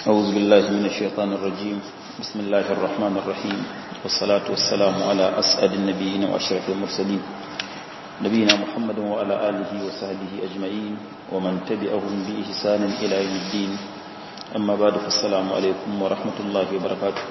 أعوذ بالله من الشيطان الرجيم بسم الله الرحمن الرحيم والصلاة والسلام على أسعد النبيين وأشرف المرسلين نبينا محمد وعلى آله وصحبه أجمعين ومن تبعهم بإحسان إلى يوم الدين أما بعد فالسلام عليكم ورحمة الله وبركاته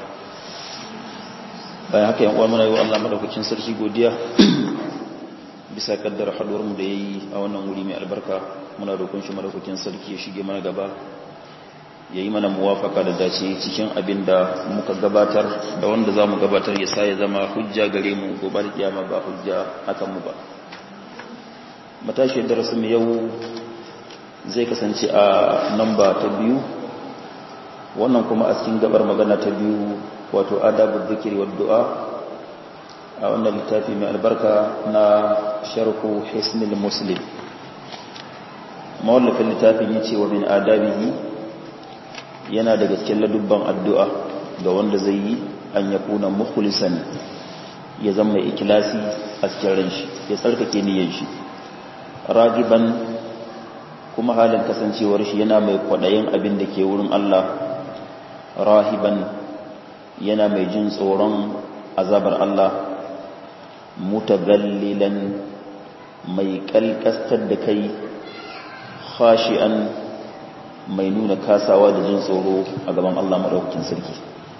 bayan haka yan uwa muna yi wa Allah madaukakin sarki godiya bisa kaddara haduwar mu da yayi a wannan wuri mai albarka muna roƙon shi madaukakin sarki ya shige mana gaba yayi mana muwafaka da dace cikin abin da muka gabatar da wanda zamu gabatar ya sa ya zama hujja gare mu gobe da kiyama ba hujja akan mu ba matashi darasin mu yau zai kasance a namba ta biyu wannan kuma a cikin gabar magana ta biyu wato adabu zikiri wa du'a a wannan littafi mai albarka na sharhu hisnil muslim mawallafin littafin ya ce wa min adabihi yana daga cikin ladubban addu'a ga wanda zai yi an ya kuna mukhlisan ya zama mai ikilasi a cikin ran shi ya tsarkake niyyar shi ragiban kuma halin kasancewar shi yana mai kwaɗayin abin da ke wurin Allah rahiban yana mai jin tsoron azabar Allah mutagallilan mai kalkastar da kai khashi'an mai nuna kasawa da jin tsoro a gaban Allah madaukakin sarki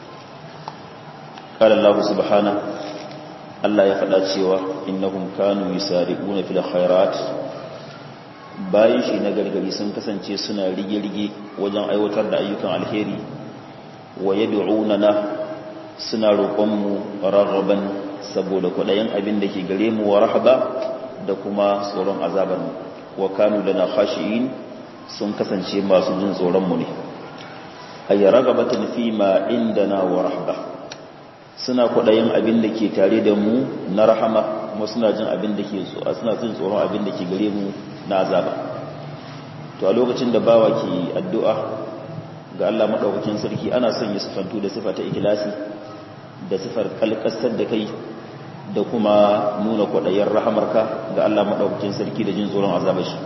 qala Allah subhana Allah ya faɗa cewa innahum kanu yusari'una fil khairat bayan shi na gargari sun kasance suna rige-rige wajen aiwatar da ayyukan alheri wa yad'unana suna roƙonmu rarraban saboda kwaɗayin abin da ke gare mu wa rahaba da kuma tsoron azabarmu wa kanu lana khashi'in sun kasance masu jin tsoronmu ne ay ragabatan fi ma indana wa rahaba suna kwaɗayin abin da ke tare da mu na rahama kuma suna jin abin da ke suna jin tsoron abin da ke gare mu na azaba to a lokacin da bawa ke addu'a ga Allah madaukakin sarki ana son ya sifantu da sifa ta ikhlasi da sifar kalkasar da kai da kuma nuna kwaɗayen rahamarka ga Allah maɗaukacin sarki da jin tsoron azabar shi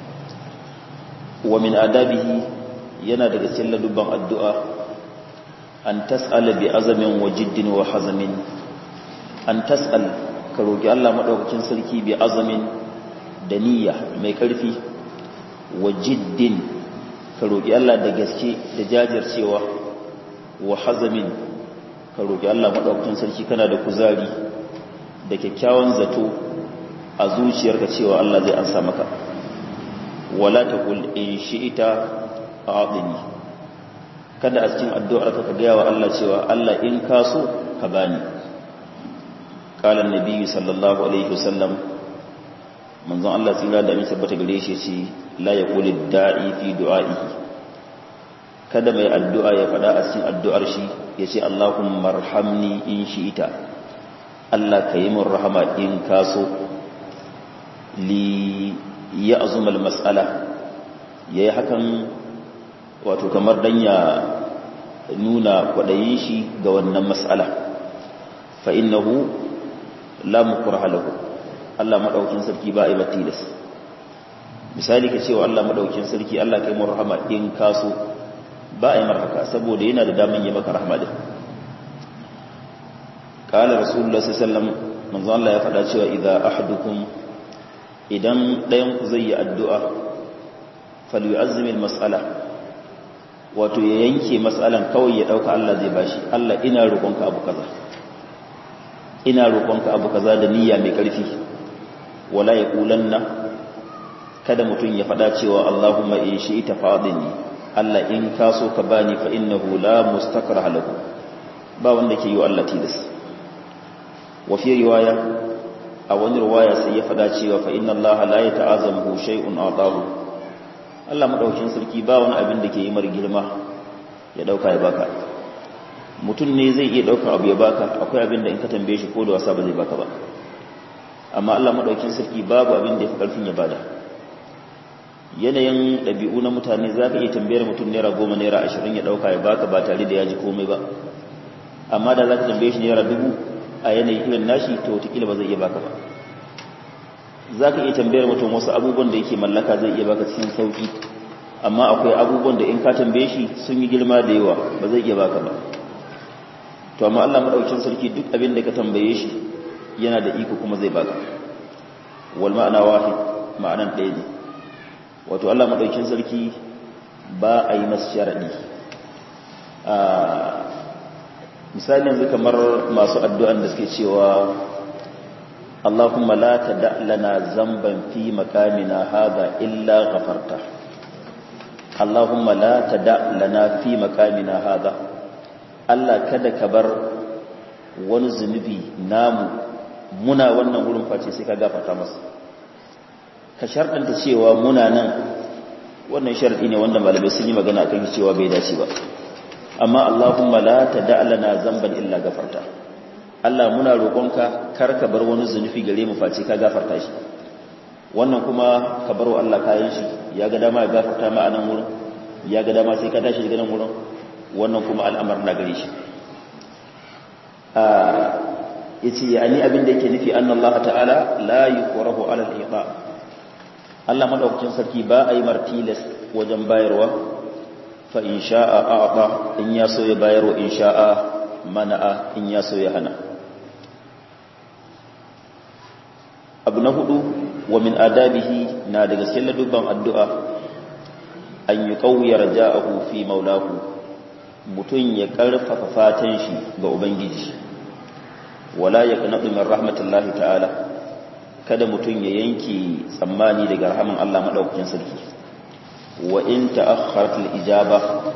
wa min adabihi yana daga cikin ladubban addu'a an tas'ala bi azamin wa jiddin wa hazamin an tas'al ka roki Allah maɗaukacin sarki bi azamin da niyya mai ƙarfi wa jiddin ka roki Allah da gaske da jajircewa wa hazamin ka roƙi Allah maɗaukakin sarki kana da kuzari da kyakkyawan zato a zuciyarka cewa Allah zai ansa maka wala taqul in shi'ita a'dini kada a cikin addu'arka ka gaya wa Allah cewa Allah in ka so ka bani qala an-nabi sallallahu alaihi wasallam manzon Allah tsira da mai tabbata gare shi ce la yaqulu da'i fi du'a'ihi kada mai addu'a ya faɗa a cikin addu'ar shi ya ce Allahun marhamni in shi ita Allah ka yi min rahama in kaso li ya azumal matsala ya yi hakan wato kamar dan ya nuna kwaɗayin shi ga wannan matsala fa'innahu lamukur halahu Allah maɗaukin sarki ba a yi matilas misali ka cewa Allah maɗaukin sarki Allah ka yi min rahama in kaso ba a yi marhaka saboda yana da daman yi maka rahama din kala rasulullah sallallahu manzo Allah ya faɗa cewa idza ahadukum idan ɗayan ku zai yi addu'a falyu'azzimil mas'ala wato ya yanke mas'alan kawai ya dauka Allah zai bashi Allah ina roƙonka abu kaza ina roƙonka abu kaza da niyya mai ƙarfi wala yaqulanna kada mutum ya faɗa cewa Allahumma in shi'ta fadini Allah in ka so ka bani fa innahu la mustakraha lahu ba wanda ke yi wa Allah tilas wa fi riwaya a wani riwaya sai ya fada cewa fa inna Allah la yata'azamu shay'un atahu Allah madaukin sarki ba wani abin da ke yi mar girma ya dauka ya baka mutum ne zai iya dauka abu ya baka akwai abin da in ka tambaye shi ko da wasa ba zai baka ba amma Allah madaukin sarki babu abin da ya fi karfin ya bada yanayin ɗabi'u na mutane za ka iya tambayar mutum naira goma naira ashirin ya ɗauka ya baka ba tare da ya ji komai ba amma da za ka tambaye shi naira dubu a yanayi irin nashi to wataƙila ba zai iya baka ba za ka iya tambayar mutum wasu abubuwan da yake mallaka zai iya baka cikin sauƙi amma akwai abubuwan da in ka tambaye shi sun yi girma da yawa ba zai iya baka ba to amma Allah madaukakin sarki duk abin da ka tambaye shi yana da iko kuma zai baka wal ma'ana wahid ma'anan ɗaya ne wato Allah madaukakin sarki ba a yi masa sharadi a misali yanzu kamar masu addu'an da suke cewa Allahumma la tada lana zamban fi makamina hadha illa ghafarta Allahumma la tada lana fi makamina hadha Allah kada ka bar wani zunubi namu muna wannan wurin face sai ka gafarta masa ka sharɗanta cewa muna nan wannan sharɗi ne wanda malamai sun yi magana akan cewa bai dace ba amma Allahumma la tada lana zamban illa gafarta Allah muna roƙonka kar ka bar wani zunubi gare mu face ka gafarta shi wannan kuma ka baro Allah kayan shi ya ga dama ya gafarta ma a nan wurin ya ga dama sai ka tashi daga nan wurin wannan kuma al'amar na gare shi yace yani abin da yake nufi annallaha ta'ala la yuqrahu ala al-iqa Allah madaukakin sarki ba a yi martilas wajen bayarwa fa in sha'a a'ta in ya so ya bayarwa in sha'a mana'a in ya so ya hana abu na hudu wa min adabihi na daga cikin ladubban addu'a an yi ƙauyar ja'ahu fi maulahu mutum ya ƙarfafa fatan shi ga ubangiji wala ya kanaɗu min rahmatullahi ta'ala kada mutum ya yanke tsammani daga rahaman Allah maɗaukakin sarki wa in ta'akhkharat al-ijaba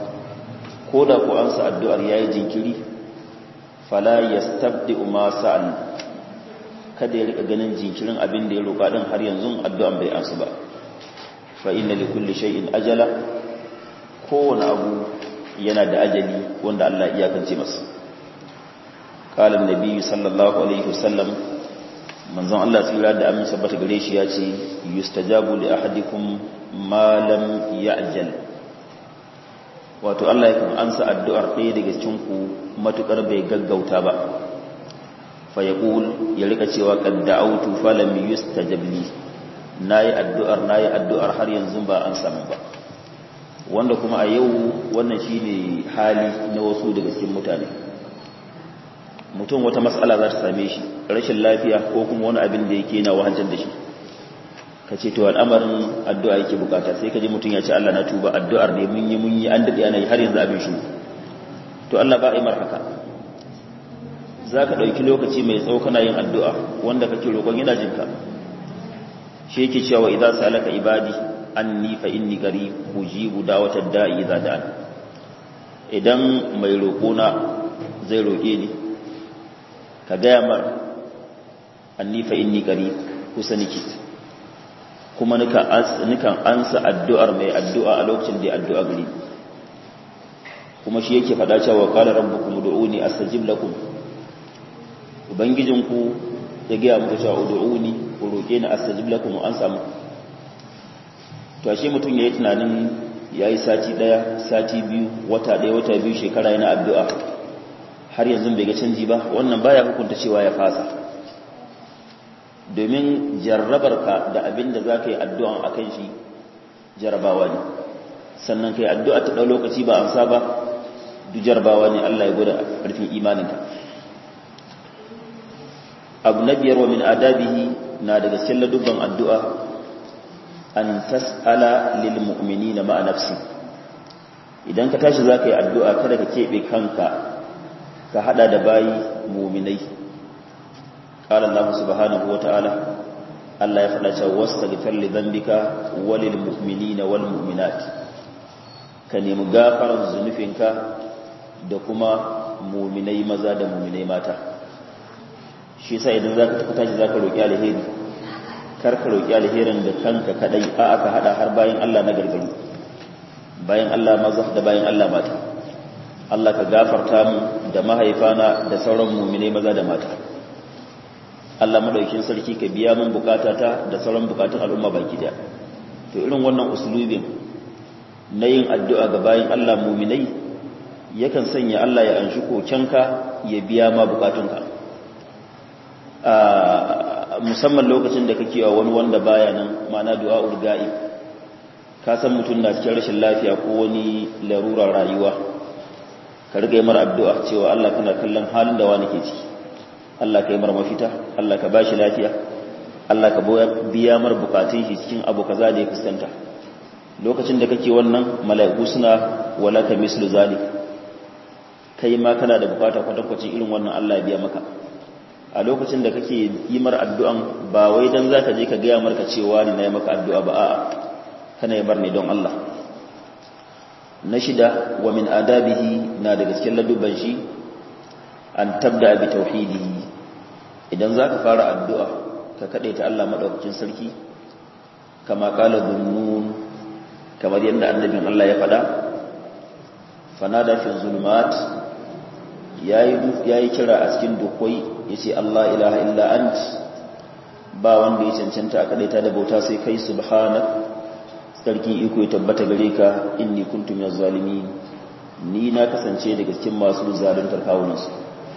ko da ku ansa addu'ar yayi jinkiri fala yastabdi ma sa'al kada ya rika ganin jinkirin abin da ya roƙa din har yanzu addu'an bai ansu ba fa inna li kulli shay'in ajala kowane abu yana da ajali wanda Allah iyakance masa qala annabi sallallahu alaihi wasallam manzon Allah tsira da amin sabbata gare shi ya ce yustajabu li ahadikum ma lam ya'jal wato Allah yakan ansa addu'ar ɗaya daga cikin ku matukar bai gaggauta ba fa yaqul ya rika cewa qad da'awtu falam yustajab li nayi addu'ar nayi addu'ar har yanzu ba an samu ba wanda kuma a yau wannan shine hali na wasu daga cikin mutane mutum wata matsala za ta same shi rashin lafiya ko kuma wani abin da yake na wahalar da shi ka ce to al'amarin addu'a yake bukata sai ka ji mutum ya ce Allah na tuba addu'ar ne mun yi mun yi an daɗe ana yi har yanzu abin shi to Allah ba a yi mar haka za ka ɗauki lokaci mai tsawo kana yin addu'a wanda kake roƙon yana jinka shi yake cewa idan salaka ibadi anni fa inni qarib ujibu da'watad da'i idza da'an idan mai roƙona zai roƙe ni ka gaya mar anni fa inni qarib kusa niki kuma nukan ansa addu'ar mai addu'a a lokacin da addu'a gari kuma shi yake faɗa cewa qala rabbukum ud'uni astajib lakum ubangijinku ya gaya muku cewa ud'uni ku roƙe ni astajib lakum an samu to ashe mutum yayi tunanin yayi sati daya sati biyu wata daya wata biyu shekara yana addu'a har yanzu bai ga canji ba wannan baya hukunta cewa ya fasa domin jarrabarka da abin da za ka yi addu'an a kan shi jarrabawa ne sannan ka yi addu'a ta ɗau lokaci ba an saba duk jarrabawa ne Allah ya gwada ƙarfin imaninka abu na biyar wa min adabihi na daga cikin ladubban addu'a an tas'ala lil mu'minina ma'a nafsi idan ka tashi za ka yi addu'a kada ka keɓe kanka ka hada da bayi muminai qala Allah subhanahu wataala Allah ya faɗa cewa wastaghfir li dhanbika walil mu'minina wal mu'minat ka nemi gafarar zunufinka da kuma muminai maza da muminai mata shi yasa idan zaka tafi tashi zaka roki alheri kar ka roki alherin da kanka kadai a aka hada har bayan Allah na gargari bayan Allah maza da bayan Allah mata Allah ka gafarta mu da mahaifana da sauran muminai maza da mata Allah madaukin sarki ka biya min bukatata da sauran bukatun al'umma baki daya to irin wannan uslubin na yin addu'a ga bayan Allah muminai yakan sanya Allah ya anshi kokenka ya biya ma bukatunka musamman lokacin da kake wa wani wanda baya nan ma'ana du'a'ul ga'ib ka san mutum na cikin rashin lafiya ko wani larurar rayuwa ka riga yi mara addu'a cewa Allah kana kallon halin da wani ke ciki Allah ka yi mara mafita Allah ka bashi lafiya Allah ka biya mara bukatun shi cikin abu kaza da ya fuskanta lokacin da kake wannan mala'iku suna wala ka mislu zalik kai ma kana da bukata kwatankwacin irin wannan Allah ya biya maka a lokacin da kake yi mar addu'an ba wai dan zaka je ka gaya marka cewa ni nayi maka addu'a ba a'a kana yi bar ne don Allah na shida wa min adabihi na daga cikin ladubban shi an tabda bi tauhidihi idan zaka fara addu'a ka kade ta Allah madaukakin sarki kama kala dhunnun kamar yadda annabin Allah ya faɗa fanada fi zulumat yayi kira a cikin dukwai yace Allah ilaha illa ant ba wanda ya cancanta a kadaita da bauta sai kai subhana sarki iko ya tabbata gare ka inni kuntum minaz zalimin ni na kasance daga cikin masu zaluntar kawunansu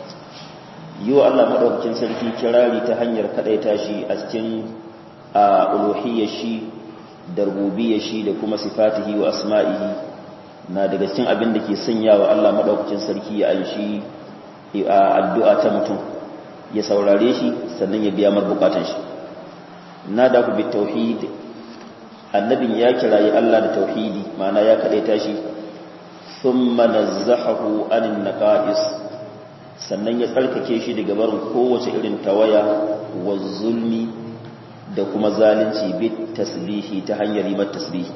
yiwa Allah madaukakin sarki kirari ta hanyar kadaita shi a cikin a uluhiyyar shi da rububiyyar shi da kuma sifatihi wa asma'ihi na daga cikin abin da ke sanyawa Allah madaukakin sarki ya anshi addu'a ta mutum ya saurare shi sannan ya biya mar bukatun shi na da ku bi tauhid annabin ya kirayi Allah da tauhidi ma'ana ya kadaita shi thumma nazzahahu anin naqais sannan ya tsarkake shi daga barin kowace irin tawaya wa zulmi da kuma zalunci bit tasbihi ta hanyar yi tasbihi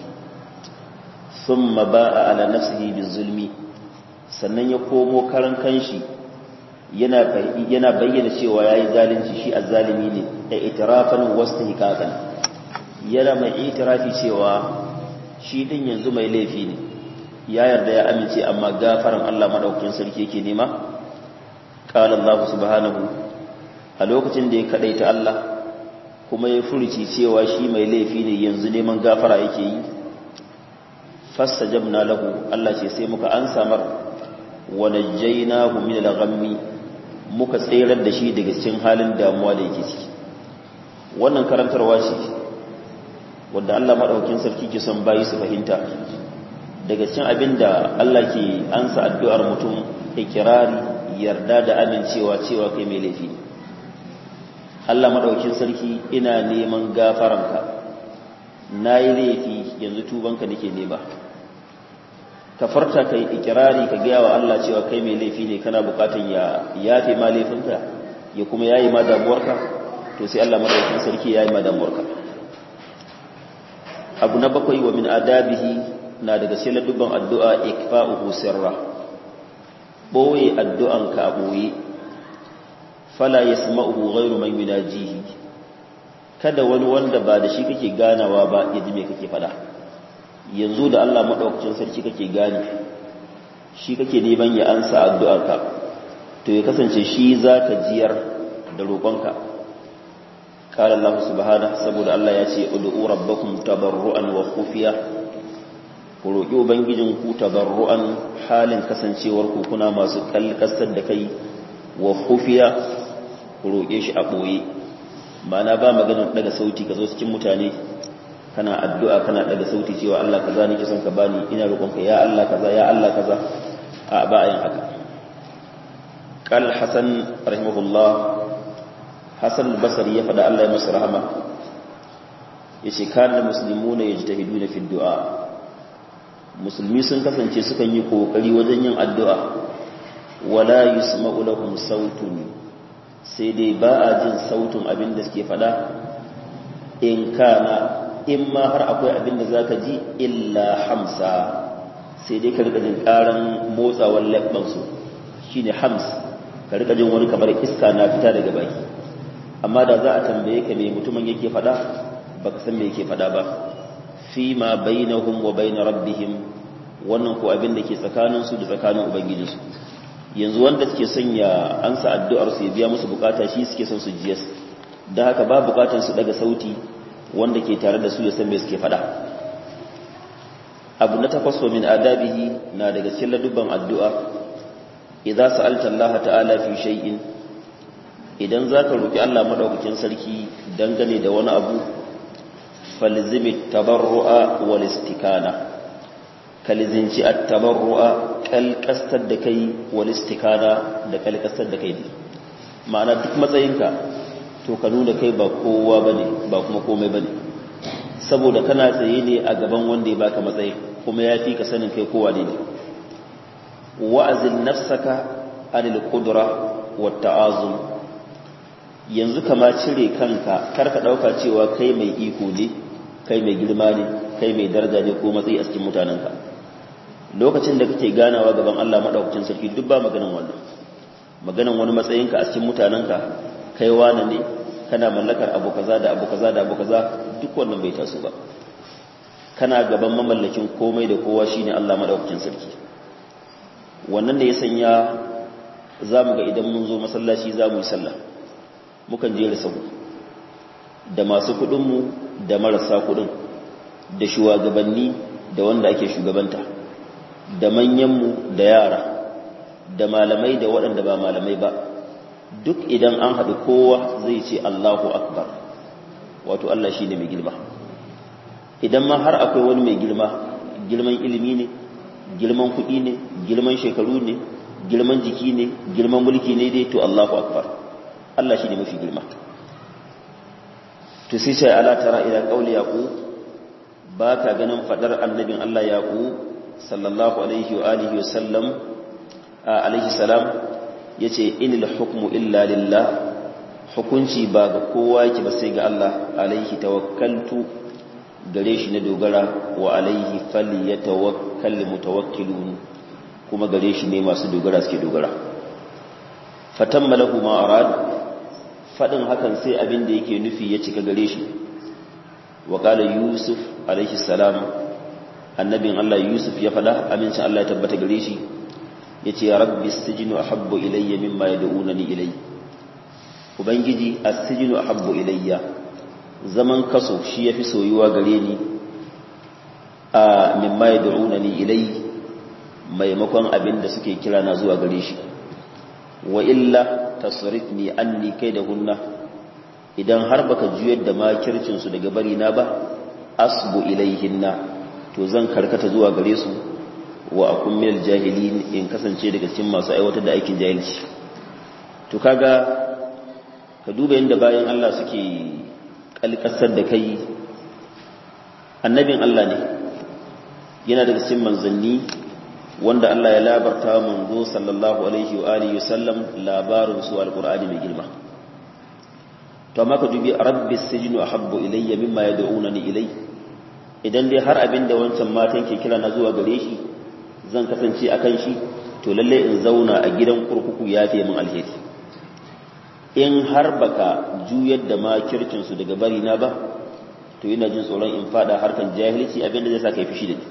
thumma ba'a ala nafsihi bizulmi sannan ya komo karan kanshi yana yana bayyana cewa yayi zalunci shi azzalimi ne da itirafan wastihqaqan yana mai itirafi cewa shi din yanzu mai laifi ne ya yarda ya amince amma gafaran Allah madaukakin sarki yake nema qala Allah subhanahu a lokacin da ya kadaita Allah kuma ya furuci cewa shi mai laifi ne yanzu neman gafara yake yi fastajabna lahu Allah ce sai muka ansa mar wa najjaynahu min al-ghammi muka tsirar da shi daga cikin halin damuwa da yake ciki wannan karantarwa ce wanda Allah madaukakin sarki ke son bayi su fahimta daga cikin abinda Allah ke ansa addu'ar mutum ikirari yarda da amincewa cewa kai mai laifi ne Allah madaukakin sarki ina neman gafaranka nayi laifi yanzu tubanka nake nema ka farta kai ikirari ka gaya wa Allah cewa kai mai laifi ne kana bukatun ya yafe ma laifinka ya kuma yayi ma damuwarka to sai Allah madaukakin sarki yayi ma damuwarka abu na bakwai wa min adabihi na daga sai dubban addu'a ikfa'uhu sirra boye addu'an ka boye fala yasma'uhu ghayru man yunajihi kada wani wanda ba da shi kake ganawa ba ya ji me kake fada yanzu da Allah madaukakin sarki kake gane shi kake neman ya ansa addu'arka to ya kasance shi zaka jiyar da roƙonka qala Allah subhanahu saboda Allah ya ce ud'u rabbakum tabarruan wa khufiya ku roƙi ubangijin ku tabarruan halin kasancewar ku kuna masu kalkasar da kai wa khufiya ku roƙe shi a boye ma'ana ba maganar daga sauti ka zo cikin mutane kana addu'a kana daga sauti cewa Allah kaza nake son ka bani ina roƙonka ya Allah kaza ya Allah kaza a ba ayin haka qal hasan rahimahullah hasan al-basri ya fada Allah ya masa rahama yace kana muslimuna yajtahiduna fi du'a musulmi sun kasance sukan yi kokari wajen yin addu'a wala yusma'u lahum sautun sai dai ba a jin sautin abin da suke fada in kana in ma har akwai abin da za ka ji illa hamsa sai dai ka rika jin karan motsawar labbansu shi ne hams ka rika jin wani kamar iska na fita daga baki amma da za a tambaye ka mai mutumin yake fada ba ka san me yake fada ba fi ma bainahum wa bain rabbihim wannan ko abin da ke tsakaninsu da tsakanin ubangijinsu yanzu wanda suke son ya ansa addu'ar su ya biya musu bukata shi suke son su jiyas da haka ba bukatar su daga sauti wanda ke tare da su ya san me suke fada abu na takwas wa min adabihi na daga cikin ladubban addu'a idza sa'alta Allah ta'ala fi shay'in idan zaka roki Allah madaukakin sarki dangane da wani abu falzimi tabarru'a wal istikana kalizinci at-tabarru'a kalkastar da kai wal istikana da kalkastar da kai ma'ana duk matsayinka to ka nuna kai ba kowa bane ba kuma komai bane saboda kana tsaye ne a gaban wanda ya baka matsayi kuma ya fi ka sanin kai kowa ne wa'azin nafsaka anil qudra wat ta'azum yanzu kama cire kanka kar ka dauka cewa kai mai iko ne kai mai girma ne kai mai daraja ne ko matsayi a cikin mutanenka lokacin da kake ganawa gaban Allah madaukakin sarki duk ba maganan wannan maganan wani matsayinka a cikin mutanenka kai wani ne kana mallakar abu kaza da abu kaza da abu kaza duk wannan bai taso ba kana gaban mamallakin komai da kowa shine Allah madaukakin sarki wannan da ya sanya zamu ga idan mun zo masallaci zamu yi sallah mukan jera sahu da masu kudin mu da marasa kudin da shugabanni da wanda ake shugabanta da manyan mu da yara da malamai da waɗanda ba malamai ba duk idan an haɗu kowa zai ce Allahu Akbar wato Allah shi ne mai girma idan ma har akwai wani mai girma girman ilimi ne girman kuɗi ne girman shekaru ne girman jiki ne girman mulki ne dai to Allahu Akbar Allah shi ne mafi girma to sai sai ala tara ila qauli yaqub ba ka ganin fadar annabin Allah yaqub sallallahu alaihi wa alihi wa sallam alaihi salam ya ce inil hukmu illa lillah hukunci ba ga kowa yake ba sai ga Allah alaihi tawakkaltu gare shi na dogara wa alaihi fali ya tawakkal mutawakkilun kuma gare shi ne masu dogara suke dogara fatan malahu ma arad fadin hakan sai abin da yake nufi ya cika gare shi wa qala yusuf alaihi salam annabin Allah yusuf ya fada amincin Allah ya tabbata gare shi ya ce ya rabbi sijinu a habbo ilayya mimma ya da'unani ilai ubangiji a sijinu a habbo ilayya zaman kaso shi ya fi soyuwa gare ni a mimma ya da'unani ilai maimakon abin da suke kira na zuwa gare shi wa illa tasrif ni anni kai da hunna idan har baka juyar da makircinsu daga bari na ba asbu ilaihinna to zan karkata zuwa gare su wa akun minal jahilin in kasance daga cikin masu aiwatar da aikin jahilci to kaga ka duba yadda bayan Allah suke kalkasar da kai annabin Allah ne yana daga cikin manzanni wanda Allah ya labarta manzo sallallahu alaihi wa alihi wasallam labarin su alqur'ani mai girma to amma ka dubi rabbi sijnu ahabbu ilayya mimma yad'unani ilay idan dai har abin da wancan matan ke kira na zuwa gare shi zan kasance a kan shi to lalle in zauna a gidan kurkuku ya fi min alheri in har baka juyar da makircinsu daga bari na ba to ina jin tsoron in fada harkan jahilci abinda zai sa kai fishi da ni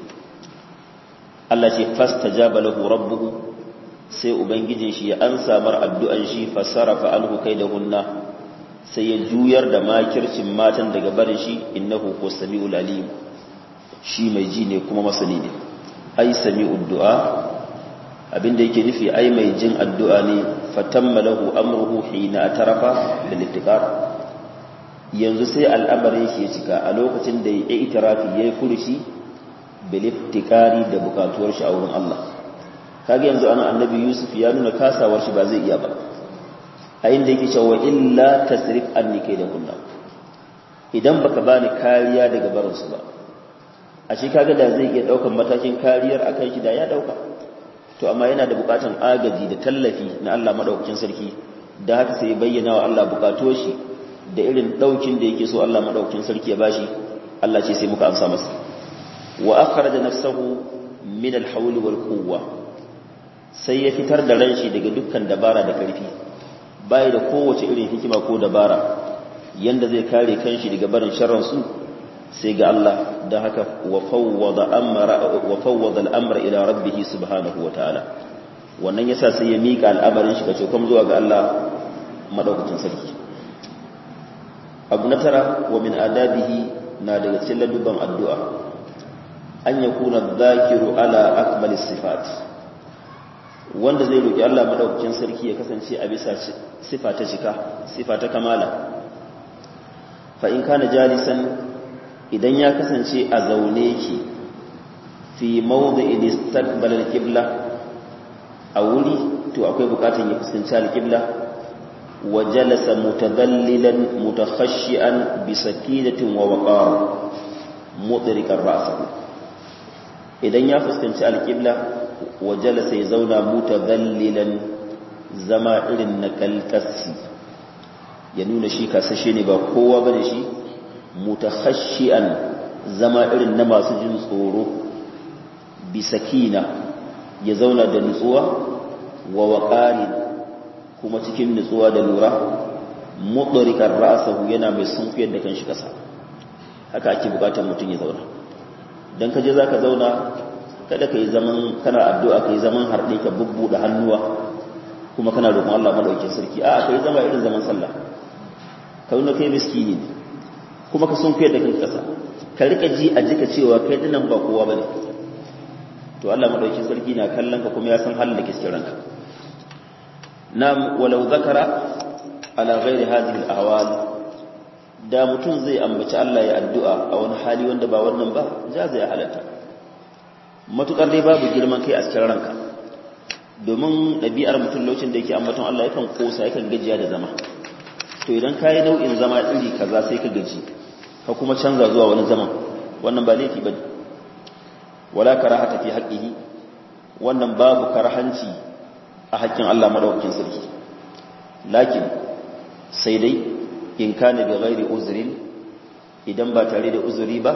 Allah ce fastajaba lahu rabbuhu sai ubangijin shi ya ansa mar addu'an shi fasarafa anhu hunna sai ya juyar da makircin matan daga barin shi innahu huwas samiul alim shi mai ji ne kuma masani ne ai sami'ud du'a abinda yake nufi ai mai jin addu'a ne fatamma lahu amruhu hina atarafa bil ittiqar yanzu sai al'amarin shi ya cika a lokacin da ya itirafi yayi furushi bil ittiqari da bukatuwar shi a wurin Allah kage yanzu ana annabi Yusuf ya nuna kasawar shi ba zai iya ba a inda yake cewa illa tasrif anni kai da kunna idan baka bani kariya daga barinsu ba a shi kaga da zai iya daukan matakin kariyar akan shi da ya dauka to amma yana da bukatan agaji da tallafi na Allah madaukakin sarki da haka sai bayyana wa Allah bukatuwar shi da irin daukin da yake so Allah madaukakin sarki ya bashi Allah ce sai muka amsa masa wa akhraja nafsahu min al-hawl wal quwwa sai ya fitar da ran shi daga dukkan dabara da karfi bai da kowace irin hikima ko dabara yanda zai kare kanshi daga barin sharran su sai ga Allah da haka wa fawwada al'amra ila rabbihi subhanahu wa ta'ala wannan yasa sai ya mika al'amarin shi kace kuma zuwa ga Allah madaukakin sarki abu na tara wa min adabihi na daga cikin ladubban addu'a an yakuna dhakiru ala akmali sifat wanda zai roki Allah madaukakin sarki ya kasance a bisa sifa ta cika sifa ta kamala fa in kana jalisan idan ya kasance a zaune ki fi mawdi'in istaqbala al-qibla a wuri to akwai bukatun ya fuskanci al-qibla wa jalasa mutadallilan mutakhashian bi sakinatin wa waqar mudrikan ra'sahu idan ya fuskanci al-qibla wa jalasa ya zauna mutadallilan zama irin na kalkassi ya nuna shi kasashe ne ba kowa bane shi mutakhashian zama irin na masu jin tsoro bisakina ya zauna da nutsuwa wa waqari kuma cikin nutsuwa da lura mudrikar ra'sahu yana mai sunkuyar da kanshi kasa haka ake bukatar mutum ya zauna dan kaje zaka zauna kada kai zaman kana addu'a kai zaman harde ka bubbuda hannuwa kuma kana roƙon Allah madaukakin sarki a'a kai zama irin zaman sallah ka nuna kai miskini ne kuma ka sunkuyar da kanka kasa ka rika ji a jika cewa kai dinan ba kowa bane to Allah madaukakin sarki na kallon ka kuma ya san halin da ke cikin ranka nam walau zakara ala ghairi hadhihi al-ahwal da mutum zai ambaci Allah ya addu'a a wani hali wanda ba wannan ba ja zai halatta matukar dai babu girman kai a cikin ranka domin ɗabi'ar mutum lokacin da yake ambaton Allah yakan kosa yakan gajiya da zama to idan ka yi nau'in zama iri kaza sai ka gaji ka kuma canza zuwa wani zaman wannan ba laifi ba wala karahata fi haqqihi wannan babu karhanci a haƙƙin Allah madaukakin sarki lakin sai dai in kana bi ghairi uzrin idan ba tare da uzuri ba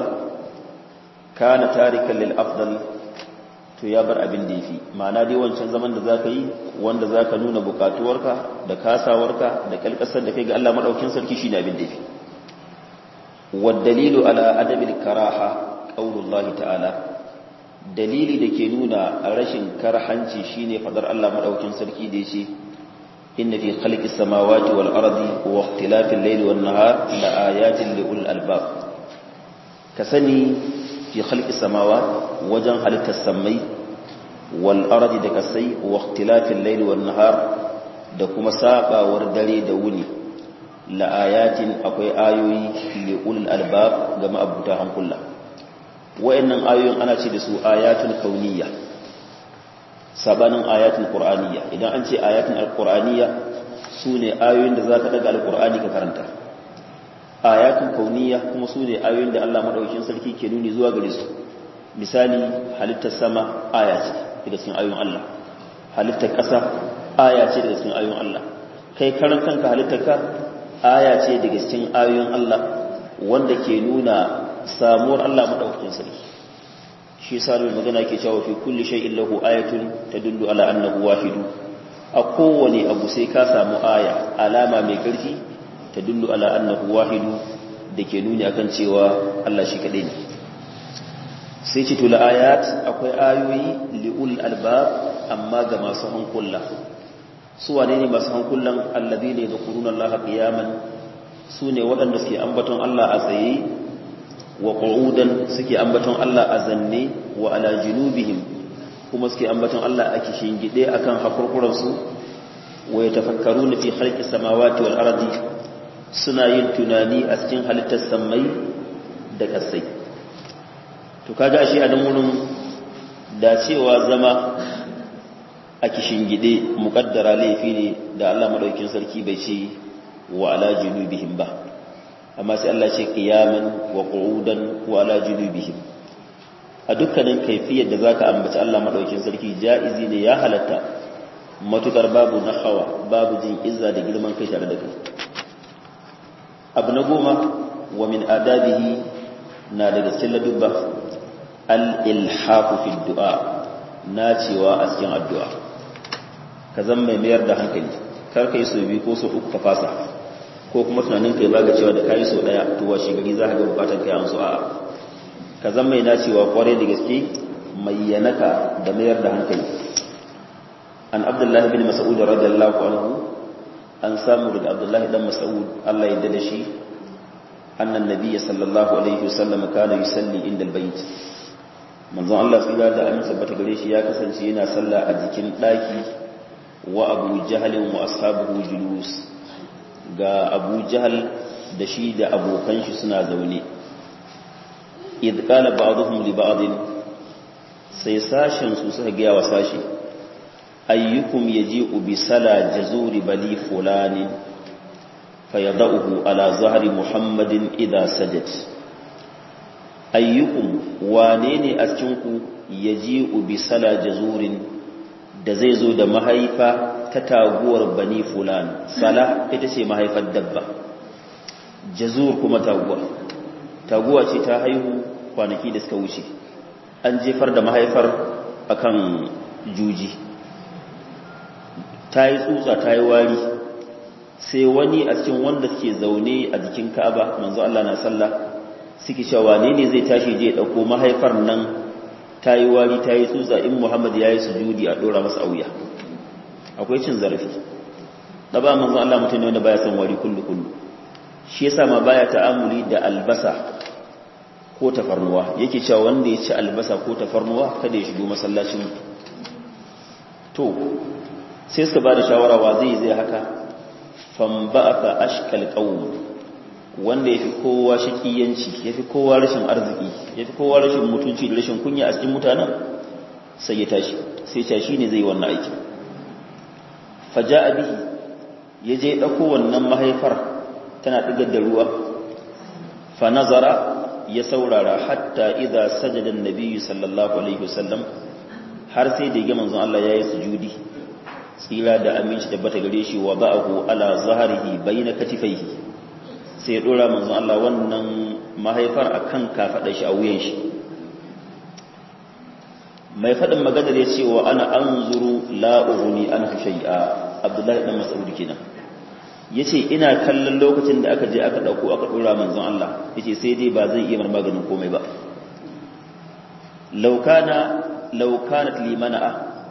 kana tarikan lil afdal to ya bar abin da yafi ma'ana dai wancan zaman da zaka yi wanda zaka nuna bukatuwarka da kasawarka da kalkasar da kai ga Allah madaukakin sarki shine abin da yafi wad dalilu ala adabil karaha qaulullahi ta'ala dalili da ke nuna rashin karhanci shine fadar Allah madaukin sarki da yace inna fi khalqis samawati wal ardi wa ikhtilafil layli wan nahar la ayatin li ulil albab ka sani fi khalqis samawati wajen halittar samai wal ardi da kasai wa ikhtilafil layli wan nahar da kuma sabawar dare da wuni la ayatin akwai ayoyi li ulil albab ga ma'abuta hankula wa'annan ayoyin ana ce da su ayatul kauniyya sabanin ayatul qur'aniyya idan an ce ayatul alqur'aniyya sune ayoyin da zaka daga alqur'ani ka karanta ayatul kauniyya kuma sune ayoyin da Allah madaukakin sarki ke nuni zuwa gare su misali halittar sama aya ce daga cikin ayoyin Allah halittar ƙasa aya ce daga cikin ayoyin Allah kai karan kanka halittar ka aya ce daga cikin ayoyin Allah wanda ke nuna samuwar Allah madaukakin sarki shi yasa mai magana ke cewa fi kulli shay'in lahu ayatun tadullu ala annahu wahidu a kowane abu sai ka samu aya alama mai karfi tadullu ala annahu wahidu dake nuni akan cewa Allah shi kadai ne sai ce to la ayat akwai ayoyi liul albab amma ga masu hankula su wane ne masu hankulan alladhina yadhkuruna Allah qiyaman su ne waɗanda suke ambaton Allah a tsaye wa qu'udan suke ambaton Allah a zanne wa ala junubihim kuma suke ambaton Allah a kishin gide akan hakurkuransu wa yatafakkaruna fi khalqis samawati wal ardi suna yin tunani a cikin halittar samai da kasai to kaga ashe a nan wurin da cewa zama a kishin gide muqaddara laifi ne da Allah madaukin sarki bai ce wa ala junubihim ba amma sai Allah ce qiyaman wa qu'udan wa ala junubihim a dukkanin kaifiyar da zaka ambaci Allah madaukin sarki jaizi ne ya halatta matukar babu nahawa babu jin izza da girman kai tare da kai abu na goma wa min adabihi na daga cikin ladubba al-ilhaqu fi du'a na cewa a cikin addu'a ka zan mai mayar da hankali kar ka yi so biyu ko so uku ka fasa ko kuma tunanin kai zaga cewa da kayi so daya to washe gari za ka ga bukatar kai an so a'a ka zan mai nacewa kware da gaske mai yanaka da mayar da hankali an abdullahi bin mas'ud radiyallahu anhu an samu daga abdullahi dan mas'ud Allah ya dade shi annan nabiyyi sallallahu alaihi wasallam kana yusalli inda albayt manzon Allah tsira da amin sabbata gare shi ya kasance yana sallah a jikin daki wa abu jahalin wa ashabuhu julus ga abu jahal da shi da abokan shi suna zaune idh qala ba'dhum li ba'd sai sashen su suka ga wa sashi ayyukum yaji'u bi sala jazuri bali fulani fayadahu ala zahri muhammadin idha sajad ayyukum wane ne a cikin ku yaji'u bi sala jazurin da zai zo da mahaifa ta taguwar bani fulan sala ita ce mahaifar dabba jazur kuma taguwa taguwa ce ta haihu kwanaki da suka wuce an jefar da mahaifar akan juji ta yi tsutsa ta yi wari sai wani a cikin wanda suke zaune a jikin ka'aba manzo Allah na sallah suke cewa ne ne zai tashi je dauko mahaifar nan ta yi wari ta yi tsutsa in Muhammad ya yi sujudi a dora masa auya akwai cin zarafi da ba manzo Allah mutum ne wanda baya son wari kullu kullu shi yasa ma baya ta'amuli da albasa ko tafarnuwa yake cewa wanda ya ci albasa ko tafarnuwa kada ya shigo masallacin to sai suka bada shawara wa zai zai haka fan ba'atha ashkal qawm wanda yafi kowa shakiyanci yafi kowa rashin arziki yafi kowa rashin mutunci da rashin kunya a cikin mutanen sai ya tashi sai ya shine zai wannan aiki faja'a bihi yaje dauko wannan mahaifar tana digar da ruwa fa nazara ya saurara hatta idza sajada an-nabi sallallahu alaihi wasallam har sai da ga manzon Allah yayi sujudi tsira da aminci tabbata gare shi wa ba'ahu ala zahrihi bayna katifaihi sai dora manzon Allah wannan mahaifar akan kafadar shi a wuyan shi mai fadin maganar ya ce wa ana anzuru la ughni an shay'a Abdullahi dan Mas'ud kenan yace ina kallon lokacin da aka je aka dauko aka dora manzon Allah yace sai dai ba zai iya maganin komai ba law kana law kanat li mana'a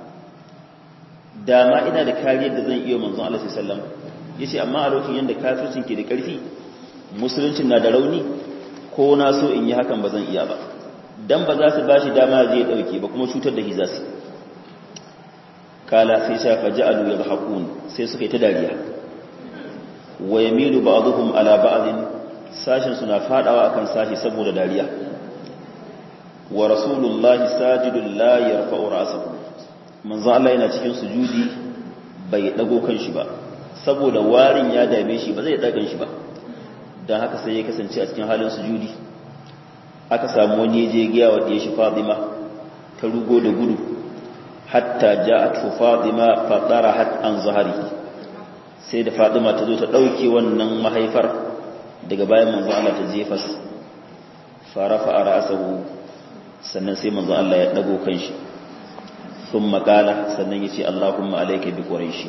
dama ina da kariyar da zan iya manzon Allah sallallahu alaihi wasallam yace amma a lokacin yanda kafircin ke da karfi musuluncin na da rauni ko na so in yi hakan ba zan iya ba dan ba za su bashi dama je ya dauke ba kuma cutar da hizasi kala sai sha faja'alu yadhakun sai suka yi ta dariya wa yamilu ba'dhum ala ba'din sashin suna fadawa akan sashi saboda dariya wa rasulullahi sajidul la yarfa'u ra'sahu manzo Allah yana cikin sujudi bai dago kanshi ba saboda warin ya dame shi ba zai dagan shi ba dan haka sai ya kasance a cikin halin sujudi aka samu wani je giya wa shi Fatima ta rugo da gudu hatta ja'at Fatima fa darahat an zahrihi sai da Fatima ta zo ta dauke wannan mahaifar daga bayan manzo Allah ta jefa farafa ra'sahu sannan sai manzo Allah ya dago kanshi sun makala sannan ya ce Allahumma alaika bi ƙuraishi